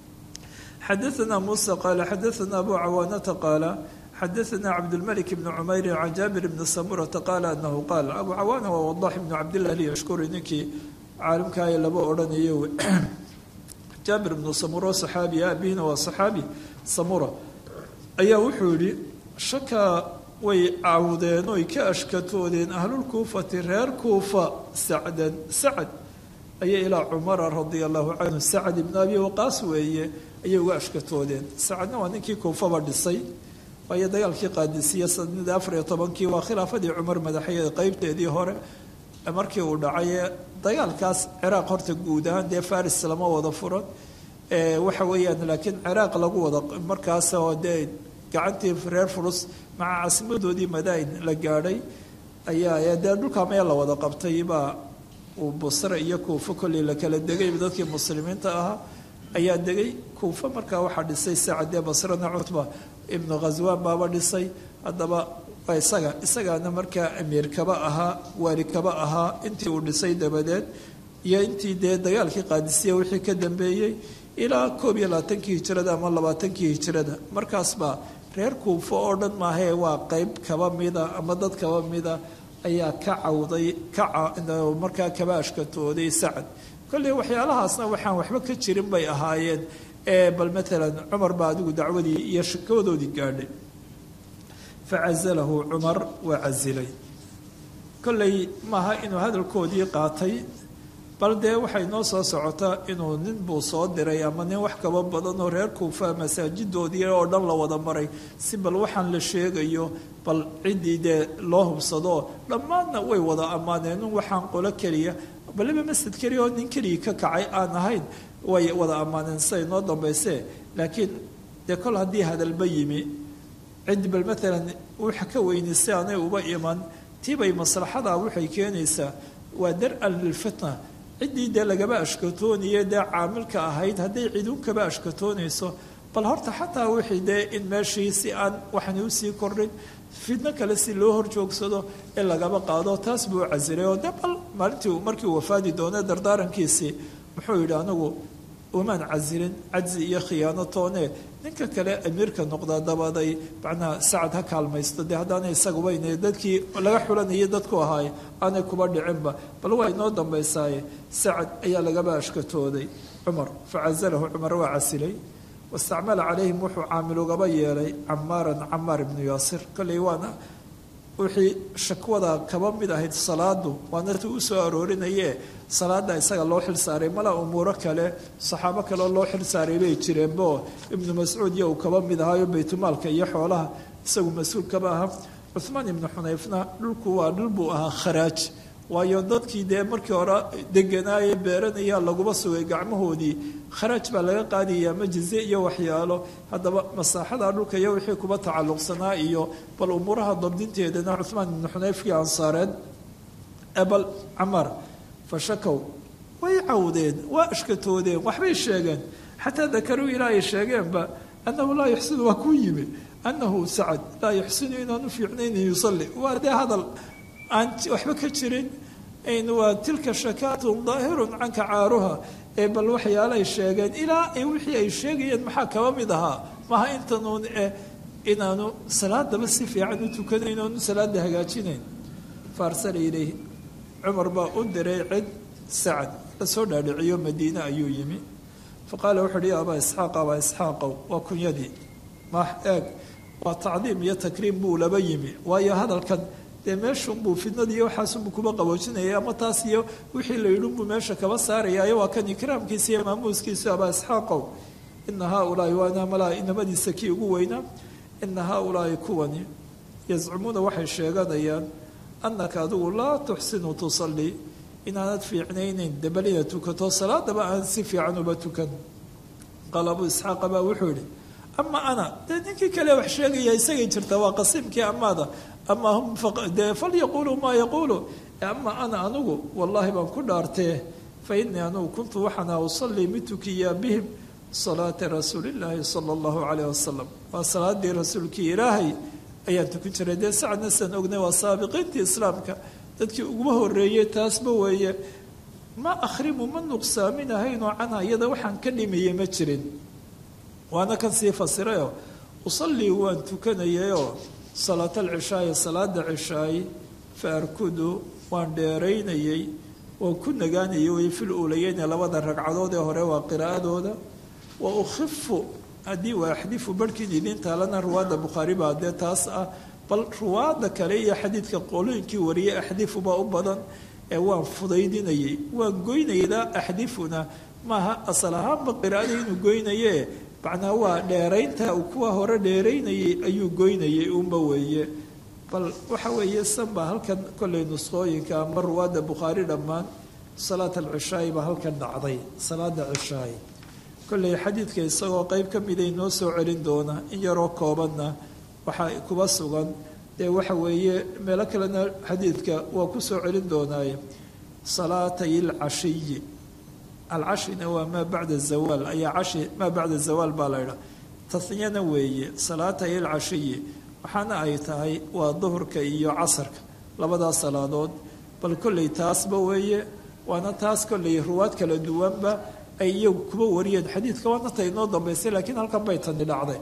xadaثna musa qaala xadaثna abu cawaanata qaala xadaثna cabdاlmلك بn cmayri can jaabir bni samurata qaala anahu qaal abu cawaana waa wadax ibnu cabdilah lyashkuri ninkii caalimkaaya laba odhanayo jaabir ibnu samuro saxaabi aabihina waa saxaabi samura ayaa wuxuu yihi shakaa way cawdeen oy ka ashkatoodeen ahlulkuufati reer kuufa sacdan sacad ayay ilaa cumara radia allahu canhu sacad ibnu abi waqaas weeye ayay uga ashkatoodeen sacadna waa ninkii kuufaba dhisay waayo dagaalkii qaadisiya sanadii afar iyo tobankii waa khilaafadii cumar madaxeeda qeybteedii hore markii uu dhacay dagaalkaas ciraaq horta guud ahaan dee faris lama wada furan waxa weeyaan laakiin ciraaq lagu wada markaas oo dee gacantii reer furus maca caasimadoodii madain la gaadhay ayaa dee dhulkaa meel la wada qabtay baa uu busre iyo kuufo kolley la kala degay dadkii muslimiinta ahaa ayaa degay kuufo markaa waxaa dhisay sacadee basrena cutba ibnu khaswaan baaba dhisay haddaba isaga isagaana markaa amiir kaba ahaa waali kaba ahaa intii uu dhisay dabadeed iyo intii dee dagaalkii qaadisiya wixii ka dambeeyey ilaa koob iyo labaatankii hijirada ama labaatankii hijirada markaasbaa reer kuufo oo dhan maahee waa qeyb kaba mida ama dad kaba mida ayaa ka cawday kamarkaa kaba ashkatooday sacad kolley waxyaalahaasna waxaan waxba ka jirin bay ahaayeen bal maalan cumar baa adigu dacwadii iyo shakawadoodii gaadhay facazalahu cumar waa casilay kolley maaha inuu hadalkoodii qaatay bal dee waxay noo soo socotaa inuu nin buu soo diray ama nin wax kaba badan oo reer kuufa masaajidoodii oo dhan la wada maray si bal waxaan la sheegayo bal ciddii dee loo hubsado dhammaanna way wada ammaaneen un waxaan qolo keliya baliba masjid keliya oo nin keligii ka kacay aan ahayn way wada ammaaneen siday noo dambayse laakiin dee kol haddii hadalba yimi cid bal maalan waxa ka weyni si aanay uba iman tiibay maslaxada waxay keenaysaa waa dar-an lilfitna ciddii dee lagaba ashkatoonaya dee caamilka ahayd hadday ciduun kaba ashkatoonayso bal horta xataa wixii dee in meeshii si aan waxani usii kordhin fidno kale si loo horjoogsado ee lagaba qaado taas buu casilay oo de bal maalintii markii uu wafaadi doone dardaarankiisii muxuu yidhi anigu umaan casilin cajzi iyo khiyaano toone ninka kale amiirka noqdaa dabaday macnaha sacad ha kaalmaysto dee haddaanay isagubayne dadkii laga xulanayay dadku ahaay aanay kuba dhicinba bal waa inoo dambaysaaye sacad ayaa lagaba ashkatooday cumar facazalahu cumar waa casilay wastacmala calayhim wuxuu caamil ugaba yeelay camaaran camaar ibnu yaasir kolley waana wixii shakwada kaba mid ahayd salaadu waana ti u soo aroorinayee salaada isaga loo xil saaray mala umuuro kale saxaabo kaleo loo xil saaray bay jireenbo ibnu mascuud iyo uu kaba mid ahaayo baytulmaalka iyo xoolaha isagu mas-uul kaba aha cuhmaan ibnu xunayfna dhulku waa dhul buu ahaa kharaaj waayo dadkii dee markii hore deganaaye beeranaya laguba sugay gacmahoodii kharaaj baa laga qaadaya majize iyo waxyaalo haddaba masaaxada dhulka iyo wixii kuba tacalluqsanaa iyo bal umuuraha dabdinteedana cuhmaan ibnu xunayfkii ansaareed ebal camaar fashakow way cawdeen waa ashkatoodeen waxbay sheegeen xataa dakaruu ilaa ay sheegeenba annahu laa yuxsinu waa kuu yimi annahu sacad laa yuxsinu inaanu fiicnayn yusalli waa dee hadal aan waxba ka jirin waa tilka shakaatun daahirun canka caaruha ee bal waxyaalay sheegeen ilaa wixii ay sheegayeen maxaa kaba mid ahaa maha intanuun eh inaanu salaadaba si fiican u tukanayn oonu salaada hagaajinayn faarsala ilayhi cumar baa u diray cid sacad la soo dhaadhiciyo madiine ayuu yimi faqaala wuxu uhi ya abaa isxaaq abaa isxaaqow waa kunyadii ma eeg waa tacdiim iyo takriim buu laba yimi waayo hadalkan dee meeshunbuu fidnadiiyo waxaasunbuu kuba qaboojinaya ama taas iyo wixii la yidhinbuu meesha kaba saarayaayo waa kan ikraamkiisa iyo maamuuskiisu abaa isxaaqow ina haaulaai waana malaa inamadiisa kii ugu weynaa ina haaulaai kuwani yazcumuuna waxay sheeganayaan annaka adigu laa tuxsinu tusallii inaanad fiicnaynayn debal inaad tukato salaadaba aan si fiican uba tukan qaala abuu isxaaqa baa wuxuu yihi ama ana dee ninkii kale wax sheegaya isagay jirta waa qasiimkii amaada ama hum dee falyaquuluu maa yaquulu ama ana anigu wallaahi baan ku dhaartee fa innii anugu kuntu waxaana usallii mid tukiyaa bihim salaata rasuulillaahi sala allahu calayh wasalam waa salaadii rasuulkii ilaahay ayaan tukan jiray dee sacadna sidaan ognay waa saabiqiintii islaamka dadkii uguba horeeyey taasba weeye ma akhrimu ma nuqsaaminahaynoo canha iyada waxaan ka dhimayay ma jirin waana kan sii fasirayoo usallii waan tukanayayoo salaata alcishaayi salaada cishaayi fa arkudu waan dheeraynayay waan ku nagaanayay way fil uulayeyne labada ragcadood ee hore waa qiraa'adooda wa ukhifu haddii waa axdifu barhkiin idiin taalana ruwaadda bukhaari baa dee taas ah bal ruwaadda kale iyo xadiidka qolooyinkii wariyay axdifu baa u badan ee waan fudaydinayay waan goynaydaa axdifuna maaha asal ahaanba qiraa'ada inuu goynaye macnaa waa dheeraynta uu kuwa hore dheeraynayay ayuu goynayay unba weeye bal waxa weeye sanba halkan kollay nusqooyinka ama ruwaadda bukhaari dhammaan salaat alcishaayi baa halkan dhacday salaada cishaayi kollay xadiidka isagoo qeyb ka miday noo soo celin doona in yaroo koobanna waxaa kuba sugan dee waxa weeye meelo kalena xadiidka waa ku soo celin doonaaye salaatay alcashiyi alcashina waa maa bacda zawaal ayaa cashi maa bacda zawaal baa la ydhaa taniyana weeye salaatay alcashiyi waxaana ay tahay waa duhurka iyo casarka labadaas salaadood bal kollay taasba weeye waana taas kollay ruwaad kala duwanba ay iyagu kuba wariyeen xadiidka waana ta inoo dambaysay laakiin halkan bay tani dhacday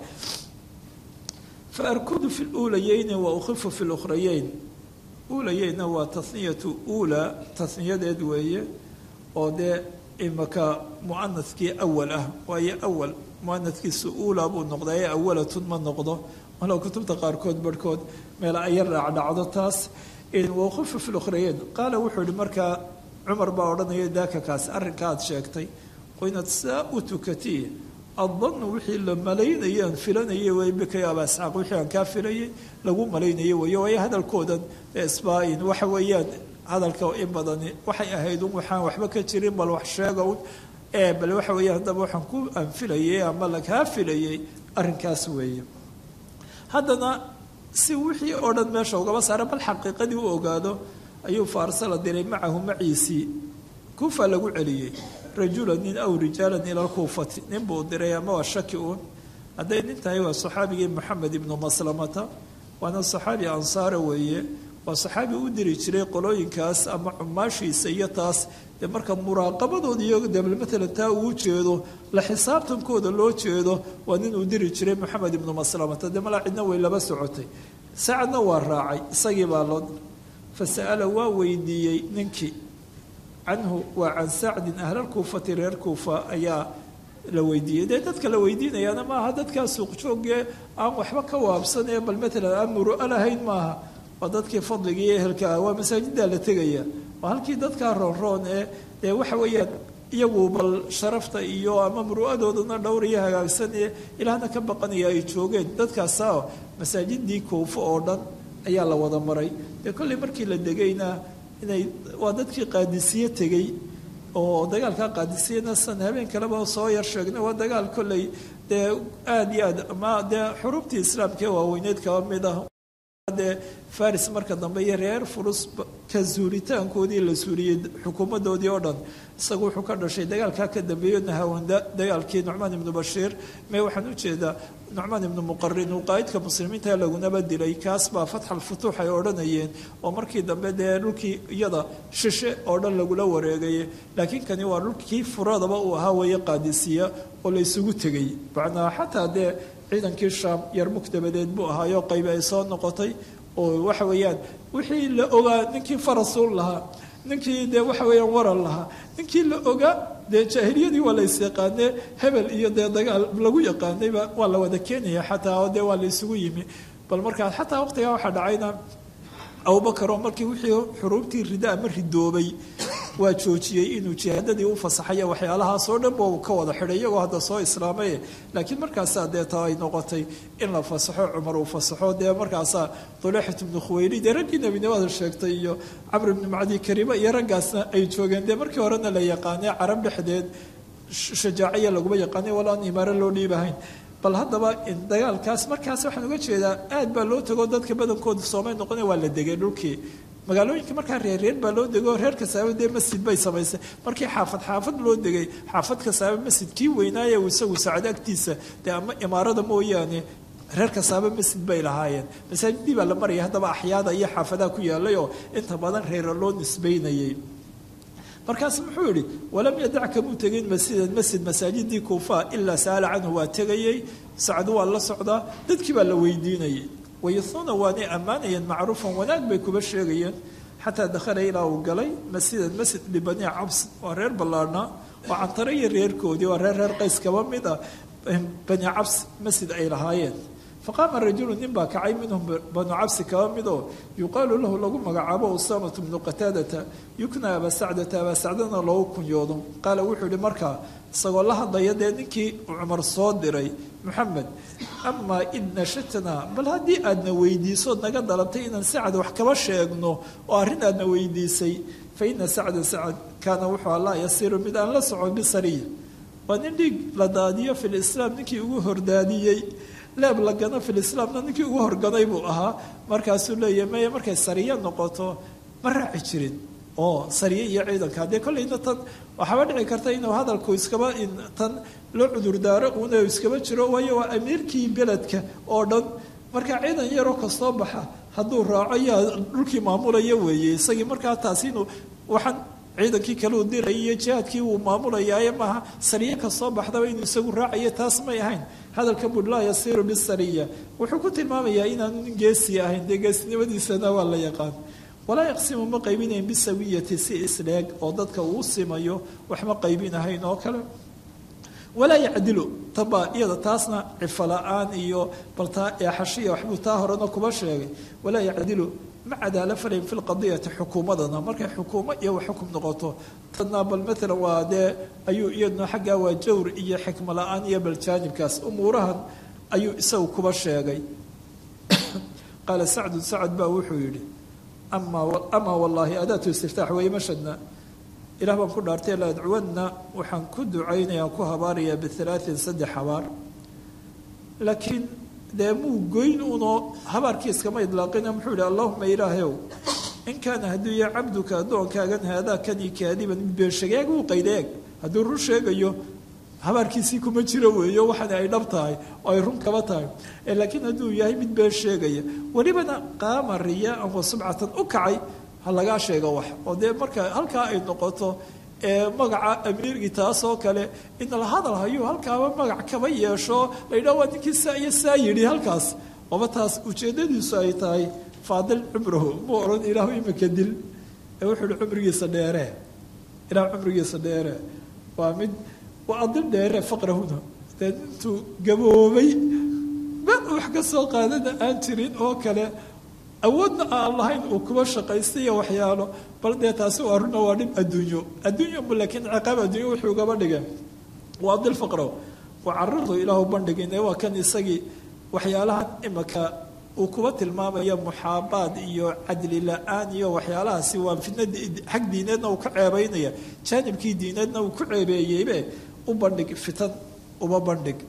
fa arkudu fi luulayeyni wa ukhifu fi lukhrayeyn uulayeyna waa taniyatu uula taniyadeed weeye oo dee imaka muanadkii awal ah waayo awal muanadkiisu uula buu noqdaa ee awalatun ma noqdo walow kutubta qaarkood barhkood meel aya raacdhacdo taas waqofa fi lukhrayeyn qaala wuxuu yihi markaa cumar baa odhanaya daaka kaas arrinka aad sheegtay oo inaad saa u tukatiy addannu wixii la malaynayay aan filanayay way bika ya aba isxaaq wixii aan kaa filayay lagu malaynayay weeye waayo hadalkoodan isbaa-in waxa weeyaan hadalka in badani waxay ahayd un waxaan waxba ka jirin bal wax sheega un ee bal waxa weeye haddaba waxaan ku anfilayay ama lakaa filayay arrinkaas weeye haddana si wixii oo dhan meesha ugaba saara bal xaqiiqadii u ogaado ayuu faarsala diray macahu maciisii kuufa lagu celiyey rajula nin aw rijaalan ila lkuufati nin buu diray ama waa shaki uun hadday nin tahay waa saxaabigii moxamed ibnu maslamata waana saxaabi ansaara weeye waa saxaabi u diri jiray qolooyinkaas ama cumaashiisa iyo taas dee marka muraaqabadooda iyo de matalan taa uu jeedo la xisaabtankooda loo jeedo waa nin uu diri jiray moxamed ibnu maslamata dee malaa cidna way laba socotay saacadna waa raacay isagii baa loo fa sa'ala waa weydiiyey ninkii canhu waa can sacdin ahlalkuufati reer kuufa ayaa la weydiiyey dee dadka la weydiinayaana maaha dadkaa suuqjoogee aan waxba ka waabsanee bal matalan aan muru'a lahayn maaha waa dadkii fadliga iyo ehelka ah waa masaajiddaa la tegaya waa halkii dadkaa roonroon ee dee waxa weeyaan iyagu bal sharafta iyo ama muru'adoodana dhowr iyo hagaagsan ee ilaahna ka baqanaya ay joogeen dadkaasa masaajidii kuufo oo dhan ayaa la wada maray dee kolley markii la degayna inay waa dadkii qaadisiye tegey oo dagaalka qaadisiyana san habeen kaleba soo yar sheegnay waa dagaal kolley dee aada iyo aad ama dee xurubtii islaamkaee waaweyneed kaba mid ah dee faris marka dambe iyo reer furus ka suuritaankoodii la suuriyey xukuumadoodii oo dhan isagu wuxuu ka dhashay dagaalkaa ka dambeeyo nahawanda dagaalkii nucmaan ibnu bashiir mee waxaan ujeedaa nucmaan ibnu muqarin uu qaa'idka muslimiinta lagunaba dilay kaas baa fatx alfutuux ay odhanayeen oo markii dambe dee dhulkii iyada shishe oo dhan lagula wareegay laakiin kani waa dhulkii furadaba uu ahaa weeye qaadisiya oo la isugu tegay macnaa xataa dee ciidankii shaam yarmuk dabadeed buu ahaayo qaybi ay soo noqotay oo waxa weeyaan wixii la ogaa ninkii farasuul lahaa ninkii dee waxa weeyaan waran lahaa ninkii la ogaa dee jaahiliyadii waa la isyaqaanee hebel iyo dee dagaal lagu yaqaanayba waa la wada keenaya xataa oo dee waa la isugu yimi bal markaa xataa waqtigaa waxaa dhacayna abubakar oo markii wixii xuruubtii rida ama ridoobay waa joojiyey inuu jihaadadii u fasaxaya waxyaalahaasoo dhan buu ka wada xidhay iyagoo hadda soo islaamay laakiin markaasaa dee taa ay noqotay in la fasaxo cumar uu fasaxo dee markaasaa dulexat ibnu khuweyli dee raggii nebinimada sheegtay iyo camr ibnu macdi kariima iyo raggaasna ay joogeen dee markii horena la yaqaanay carab dhexdeed shajaaciya laguma yaqaanay wala aan imaaro loo dhiibahayn bal haddaba dagaalkaas markaas waxaan uga jeedaa aad baa loo tago dadka badankooda soomay noqona waa la degay dhulkii magaalooyinka markaa reerreer baa loo dego reer kasaaba dee masjid bay samaysay markii xaafad xaafad loo degay xaafad kasaaba masjid kii weynaaye isagu saacado agtiisa dee ama imaarada mooyaane reer kasaaba masjid bay lahaayeen masaajidii baa la maraya haddaba axyaada iyo xaafadaha ku yaalay oo inta badan reera loo nisbaynayay markaas muxuu yihi walam yadac kamuu tegin masjidan masjid masaajidii kuufa ilaa sa'ala canhu waa tegayey sacdu waa la socdaa dadkii baa la weydiinayay wayuhuuna waanay ammaanayeen macruufan wanaag bay kuba sheegayeen xataa dakhala ilaa uu galay masjidan masjid libani cabs waa reer ballaarhnaa waa cantare iyo reerkoodii waa reer reer qays kaba mid ah bani cabs masjid ay lahaayeen faqaama rajulu nin baa kacay minhum banu cabsi kaba midoo yuqaalu lahu lagu magacaabo usaamatu bnu qataadata yukna abaa sacdata abaa sacdana loogu kunyoodo qaala wuxuu yihi markaa isagoo la hadlaya dee ninkii cumar soo diray moxamed amaa id nashatnaa bal haddii aadna weydiisood naga dalabtay inaan sacad wax kaba sheegno oo arrin aadna weydiisay fa ina sacda sacad kaana wuxuu allaa yasiiru mid aan la socon bisariya waa nin dhiig la daadiyo fi lislaam ninkii ugu hordaadiyey leeb la gano filislaamna ninkii ugu horganay buu ahaa markaasuu leeyahy maya markay sariye noqoto ma raaci jirin oo sariye iyo ciidanka haddee kollayna tan waxaaba dhici karta inuu hadalku iskaba tan loo cudurdaaro uuna iskaba jiro waayo waa amiirkii beledka oo dhan marka ciidan yaroo kastoo baxa hadduu raaco yaa dhulkii maamulaya weeye isagii markaa taasi inuu waxaan ciidankii kale uu diray iyo jihaadkii uu maamulayaaye maaha sariye kasoo baxdaba inuu isagu raacayo taas may ahayn hadalka bud laa yasiiru bisariya wuxuu ku tilmaamayaa inaanu nin geesi ahayn dee geesinimadiisana waa la yaqaan walaa yaqsimu ma qaybinayn bisawiyati si isleeg oo dadka uu simayo wax ma qaybinahayn oo kale walaa yacdilu tabaa iyada taasna cifo la-aan iyo bal taa eexashiya waxbuu taa horena kuba sheegay walaa yacdilu ma cadaalo falayn fi lqadiyati xukuumadana markay xukuumo iyo xukum noqoto tadna bal maalan waa dee ayuu iyaduna xaggaa waa jawr iyo xikmo la-aan iyo bal jaanibkaas umuurahan ayuu isagu kuba sheegay qaala sacdu sacad baa wuxuu yidhi amaa wallaahi adaatu istiftaax weeye mashadna ilah baan ku dhaartay la adcuwanna waxaan ku ducaynayaan ku habaarayaa bihalaatin saddex habaar laakiin dee muu goyn unoo habaarkii iskama idlaaqina muxuu yihi allahuma ilaahayow in kaana hadduu yahay cabduka addoonkaagan haadaa kanii kaadiban mid beenshageeg uu qaydeeg hadduu run sheegayo habaarkiisii kuma jiro weeyo waxaana ay dhab tahay oo ay run kaba tahay laakiin hadduu yahay mid been sheegaya welibana qaama riyaaan wa subcatan u kacay ha lagaa sheego wax oo dee marka halkaa ay noqoto magaca amiirgii taasoo kale in la hadal hayo halkaaba magac kaba yeesho la yidhaha waa ninkii saa iyo saa yidhi halkaas oba taas ujeeddadiisu ay tahay faadil cumrahu muu odhan ilaahu imika dil ee wuxuu ihi cumrigiisa dheeree ilaah cumrigiisa dheeree waa mid waa adil dheere faqrahuna dee intuu gaboobay ma wax ka soo qaadana aan jirin oo kale awoodna aan lahayn uu kuba shaqaystay iyo waxyaalo bal dee taasi waa runa waa dhib adduunyo adduunyo bu laakiin ciqaab adduunyo wuxuu gaba dhigeen waa adil faqrow waa carardu ilaahu bandhigine waa kan isagii waxyaalahan imika uu kuba tilmaamaya muxaabaad iyo cadli la-aan iyo waxyaalahaasi waa fidna xag diineedna uu ka ceebaynaya jaanibkii diineedna uu ku ceebeeyeybe u bandhig fitan uba bandhig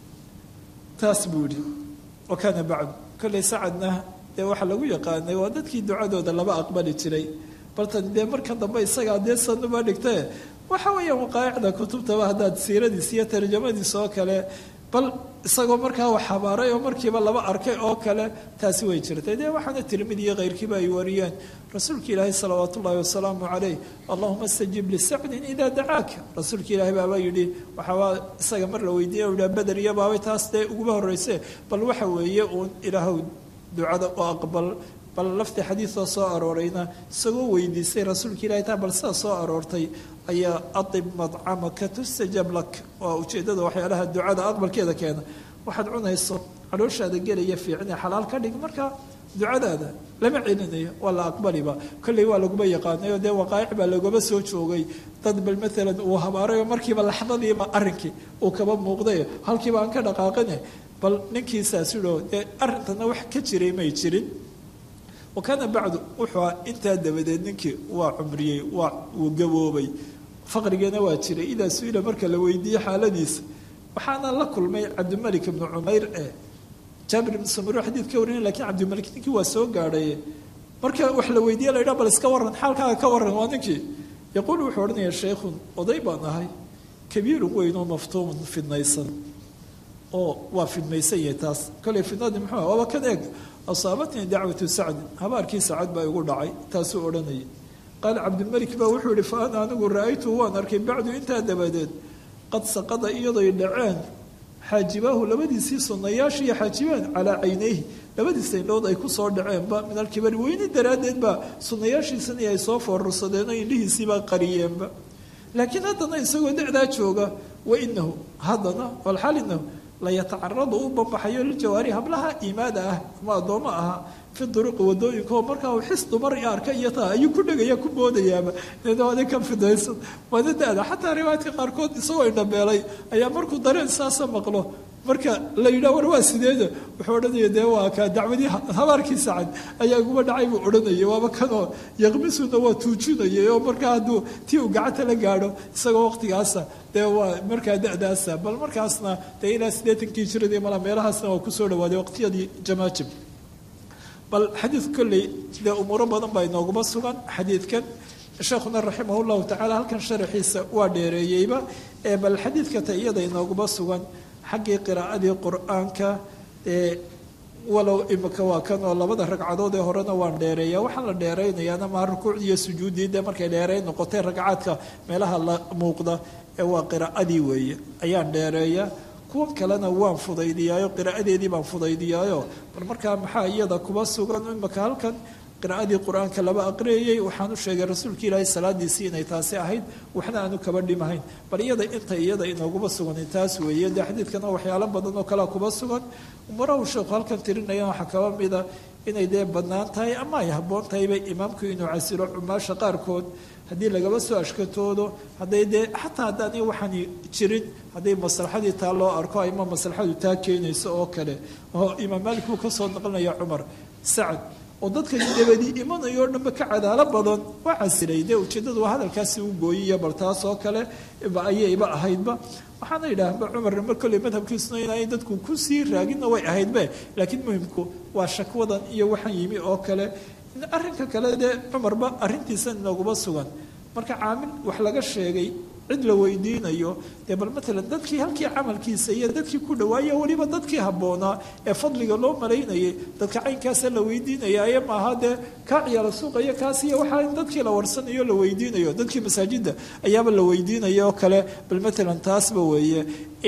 taas buu yihi wa kaana bacdu kolley sacadna dee waxaa lagu yaqaanay waa dadkii ducadooda laba aqbali jiray baltan dee marka dambe isagaa dee sanuba dhigtae waxa weeyaan waqaa'icda kutubtaba haddaad siiradiis iyo tarjamadiis oo kale bal isagoo markaa wax habaaray oo markiiba laba arkay oo kale taasi way jirtay dee waxaana tirmidi iyo keyrkiiba ay wariyeen rasuulka ilaahi salawaat ullaahi wasalaamu calayh allahuma stajib lisacdin idaa dacaaka rasuulka ilaahi baaba yidhi waxaabaa isaga mar la weydiiya u yidhaha beder iyo baabay taas dee uguba horreyse bal waxa weeye uun ilaahow ducada u aqbal bal laftii xadiidoo soo aroorayna isagoo weydiisay rasuulka ilahi taa bal sidaa soo aroortay ayaa adib madcamaka tustajab lak waa ujeeddada waxyaalaha ducada aqbalkeeda keena waxaad cunayso calooshaada gelaya fiicine xalaal ka dhig marka ducadaada lama celinayo waa la aqbaliba kolley waa laguma yaqaanay oo dee waqaa'ic baa laguma soo joogay dad bal maalan uu habaaray oo markiiba laxdadiiba arrinkii uu kaba muuqday halkiiba aan ka dhaqaaqine bal ninkiisaas idhoo dee arrintana wax ka jiray may jirin wa kaana bacdu wuxuu a intaa dabadeed ninkii waa cumriyey waa uu gaboobay faqrigeena waa jiray idaa su-ila marka la weydiiyey xaaladiisa waxaana la kulmay cabdimalik ibnu cumayr ee jaabir ibnu samuro xadiid ka warinay lakiin cabdimalik ninkii waa soo gaadhaye marka wax la weydiiye la yidhaha bal iska warran xaalkaaga ka warran waa ninkii yaquul wuxuu odhanaya sheikhun oday baan ahay kabiirun weynoo maftuumun fidnaysan oo waa fidmaysan yahay taas koley fidnadii muxuu waaba kan eeg asaabatnii dacwatu sacdin habaarkii sacad baa igu dhacay taasuu odhanayay qaala cabdilmalik baa wuxuu yihi fa ana anigu ra-aytu waan arkay bacdu intaa dabadeed qad saqada iyadoy dhaceen xaajibaahu labadiisii sunnayaashii iyo xaajibaan calaa caynayhi labadiis indhood ay ku soo dhaceenba min alkibari weyni daraaddeed baa sunnayaashiisani ay soo foorarsadeen oo indhihiisiibaa qariyeenba laakiin haddana isagoo dacdaa jooga wa inahu haddana walxaal inahu layatacaradu u bambaxayo liljawaari hablaha iimaada ah ama addoommo aha fi duruqi wadooyinka oo markaa uu xis dumar iyo arka iyo taa ayuu ku dhegaya ku boodayaaba ade ka fidaysan waana da-da xataa riwaayadka qaarkood isagoo indhabeelay ayaa markuu dareen saasa maqlo marka la yidhah war waa sideeda wuxuu odhanaya dee waa kaa dacwadii habaarkii sacad ayaa iguma dhacay buu odhanaya waaba kanoo yaqmisuna waa tuujinayay oo markaa hadduu tii uu gacanta la gaadho isagoo waqtigaasa dee waa markaa da-daasa bal markaasna dee ilaa siddeetankii jiradii mala meelahaasna waa kusoo dhawaaday waqtiyadii jamaajib bal xadiid kolley dee umuuro badan baa inooguma sugan xadiidkan sheekhuna raximah llahu tacala halkan sharaxiisa waa dheereeyeyba ee bal xadiidka ta iyada inooguma sugan xaggii qiraa'adii qur-aanka ee walow imika waa kan oo labada ragcadood ee horena waan dheereeya waxaan la dheeraynayaana maa rukuucdii iyo sujuuddii dee markay dheereyn noqotay ragcaadka meelaha la muuqda ee waa qiraa'adii weeye ayaan dheereeya kuwan kalena waan fudaydiyaayo qiraa'adeedii baan fudaydiyaayo bal markaa maxaa iyada kuba sugan imika halkan qiraa'adii qur-aanka laba aqriyayey waxaan u sheegay rasuulka ilaahay salaadiisii inay taasi ahayd waxna aanu kaba dhimahayn bal iyada inta iyada inooguma sugan taas weeye dee xadiidkana waxyaalo badan oo kalea kuba sugan umarahu sheekhu halkan tirinaya waxaa kaba mida inay dee bannaan tahay ama ay habboon tahayba imaamku inuu casilo cumaasha qaarkood haddii lagaba soo ashkatoodo hadday dee xataa haddaani waxaani jirin hadday maslaxadii taa loo arko ama maslaxadu taa keenayso oo kale oo imaam maalik buu ka soo naqlinaya cumar sacad oo dadka dabadii imanayo o dhanba ka cadaalo badan waa casilay dee ujeeddadu waa hadalkaasi u gooyiya bal taas oo kale ayayba ahaydba waxaana yidhaahba cumarna mar kolley madhabkiisuna inay dadku kusii raaginna way ahaydbe laakiin muhimku waa shakwadan iyo waxaan yimi oo kale arrinka kale dee cumarba arrintiisa inaguma sugan marka caamil wax laga sheegay cid la weydiinayo dee bal matalan dadkii halkii camalkiisa iyo dadkii ku dhawaaya weliba dadkii habboonaa ee fadliga loo malaynayay dadka caynkaasa la weydiinaya aye maaha dee kaa ciyaala suuqayo kaas iyo waxaa in dadkii la warsanayo la weydiinayo dadkii masaajidda ayaaba la weydiinaya oo kale bal matalan taasba weeye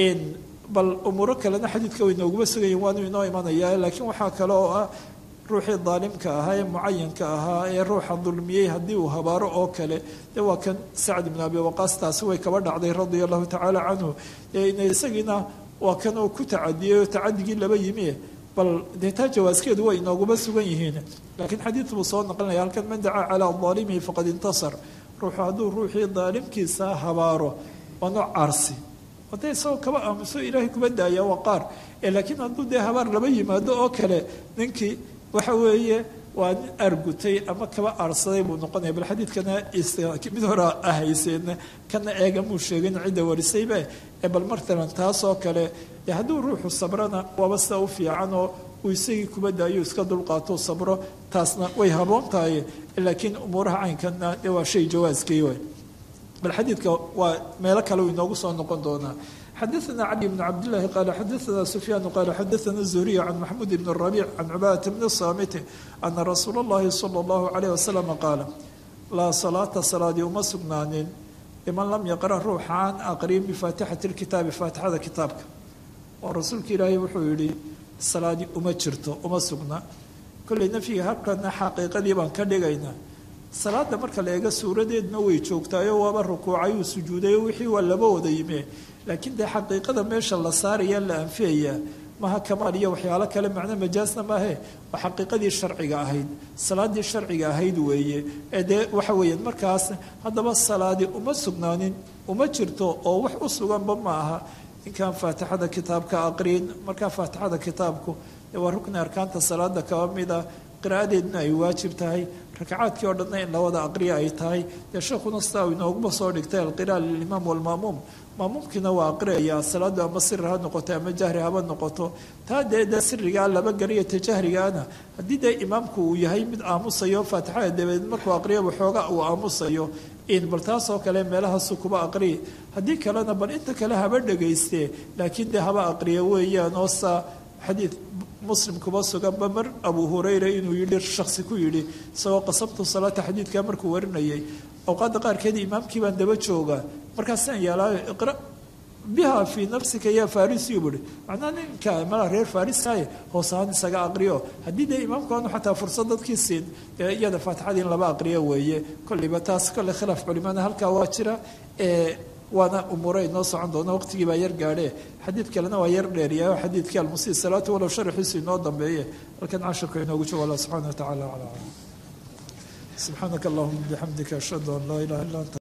bal umuuro kalena xadiidka way nooguma sugayen waanu inoo imanaya laakiin waxaa kale oo ah ruuxii daalimka ahaa ee mucayanka ahaa ee ruuxa dulmiyey haddii uu habaaro oo kale de waa kan sacd ibn abi waqaas taasi way kaba dhacday radia allahu tacaala canhu ina isagiina waa kan uu ku tacadiyey oo tacadigii laba yimi bal dee taa jawaaskeedu way inooguma sugan yihiin laakiin xadiid buu soo naqlinaya halkan man dacaa calaa daalimihi faqad intasar ruuxu hadduu ruuxii daalimkiisa habaaro waa nooc caarsi hadday isagoo kaba aamuso ilaahay kuma daaya waa qaar laakiin hadduu dee habaar laba yimaado oo kale ninkii waxa weeye waa nin argutay ama kaba aarsaday buu noqonaya bal xadiidkana mid hore ahayseena kana eega muu sheegin cidda warisayba ee bal martalan taas oo kale dee hadduu ruuxu sabrana waaba sida u fiican oo uu isagii kuba daayo iska dulqaato sabro taasna way haboon tahay laakiin umuuraha caynkana dee waa shay jawaaskii way bal xadiidka waa meelo kale uu inoogu soo noqon doonaa xadaثna cali bn cabdالlahi qala xadaثna sufyaan qala xadaثna الزuriي can maxmud bn الرabic can cubaadata bn الsamiti ana rasuul اllahi salى اllahu عalيه wasalam qaala laa salaata salaadii uma sugnaanin liman lam yaqra ruuxaan aqrin bifaatixati اlkitaabi faatixada kitaabka oo rasuulka ilaahay wuxuu yihi salaadii uma jirto uma sugna kolley nafyiga halkana xaqiiqadii baan ka dhigaynaa salaada marka la eego suuradeedna way joogtaayo waaba rukuucayuu sujuudayo wixii waa laba wada yime laakiin dee xaqiiqada meesha la saaraya la anfiyaya maha kamaal iyo waxyaalo kale macno majaasna maahe waa xaqiiqadii sharciga ahayd salaadii sharciga ahayd weeye ee dee waxa weeyaan markaas haddaba salaadi uma sugnaanin uma jirto oo wax u suganba ma aha ninkan faatixada kitaabka aqriin markaa faatixada kitaabku dee waa rukni arkaanta salaada kaba mid ah qiraa'adeedna ay waajib tahay rakacaadkii oo dhanna in labada aqriya ay tahay dee sheekhuna sidaa uu inooguma soo dhigtay alqira'a lilimaam walmaamuum maamuumkiina waa aqriyayaa salaadu ama siri ha noqoto ama jahri haba noqoto taa dee dee sirigaa laba gariya ta jahrigaana haddii dee imaamku uu yahay mid aamusayo faatixada dabadeed markuu aqriya waxooga uu aamusayo in bal taasoo kale meelahaasu kuba aqriya haddii kalena bal inta kale haba dhagaystee laakiin dee haba aqriya weeyaan oo saa xadiid muslim kuba suganba mar abu hurayra inuu yidhi shaksi ku yidhi isagoo qasabtu salaata xadiidkaa markuu warinayay awqaadda qaarkeed imaamkii baan daba joogaa markaasaan yeelaayo iqra biha fii nafsika yaa farisiyu buhi macnaa ninka mala reer fariskaye hoos ahaan isaga aqriyo haddii dee imaamku aanu xataa fursad dadkii siin dee iyada faatixadii in laba aqriyo weeye kolleyba taas kolley khilaaf culimana halkaa waa jira waana umuure inoo socon doona waqtigii baa yar gaadhe xadiid kalena waa yar dheeriyayo xadiidkii almusii salaatu walow sharaxiisu inoo dambeeye halkan cashirka inoogu joogo allah subxana wa tacala calaa subxaanaka allahuma bixamdika ashhadu an laa ilaha illa anta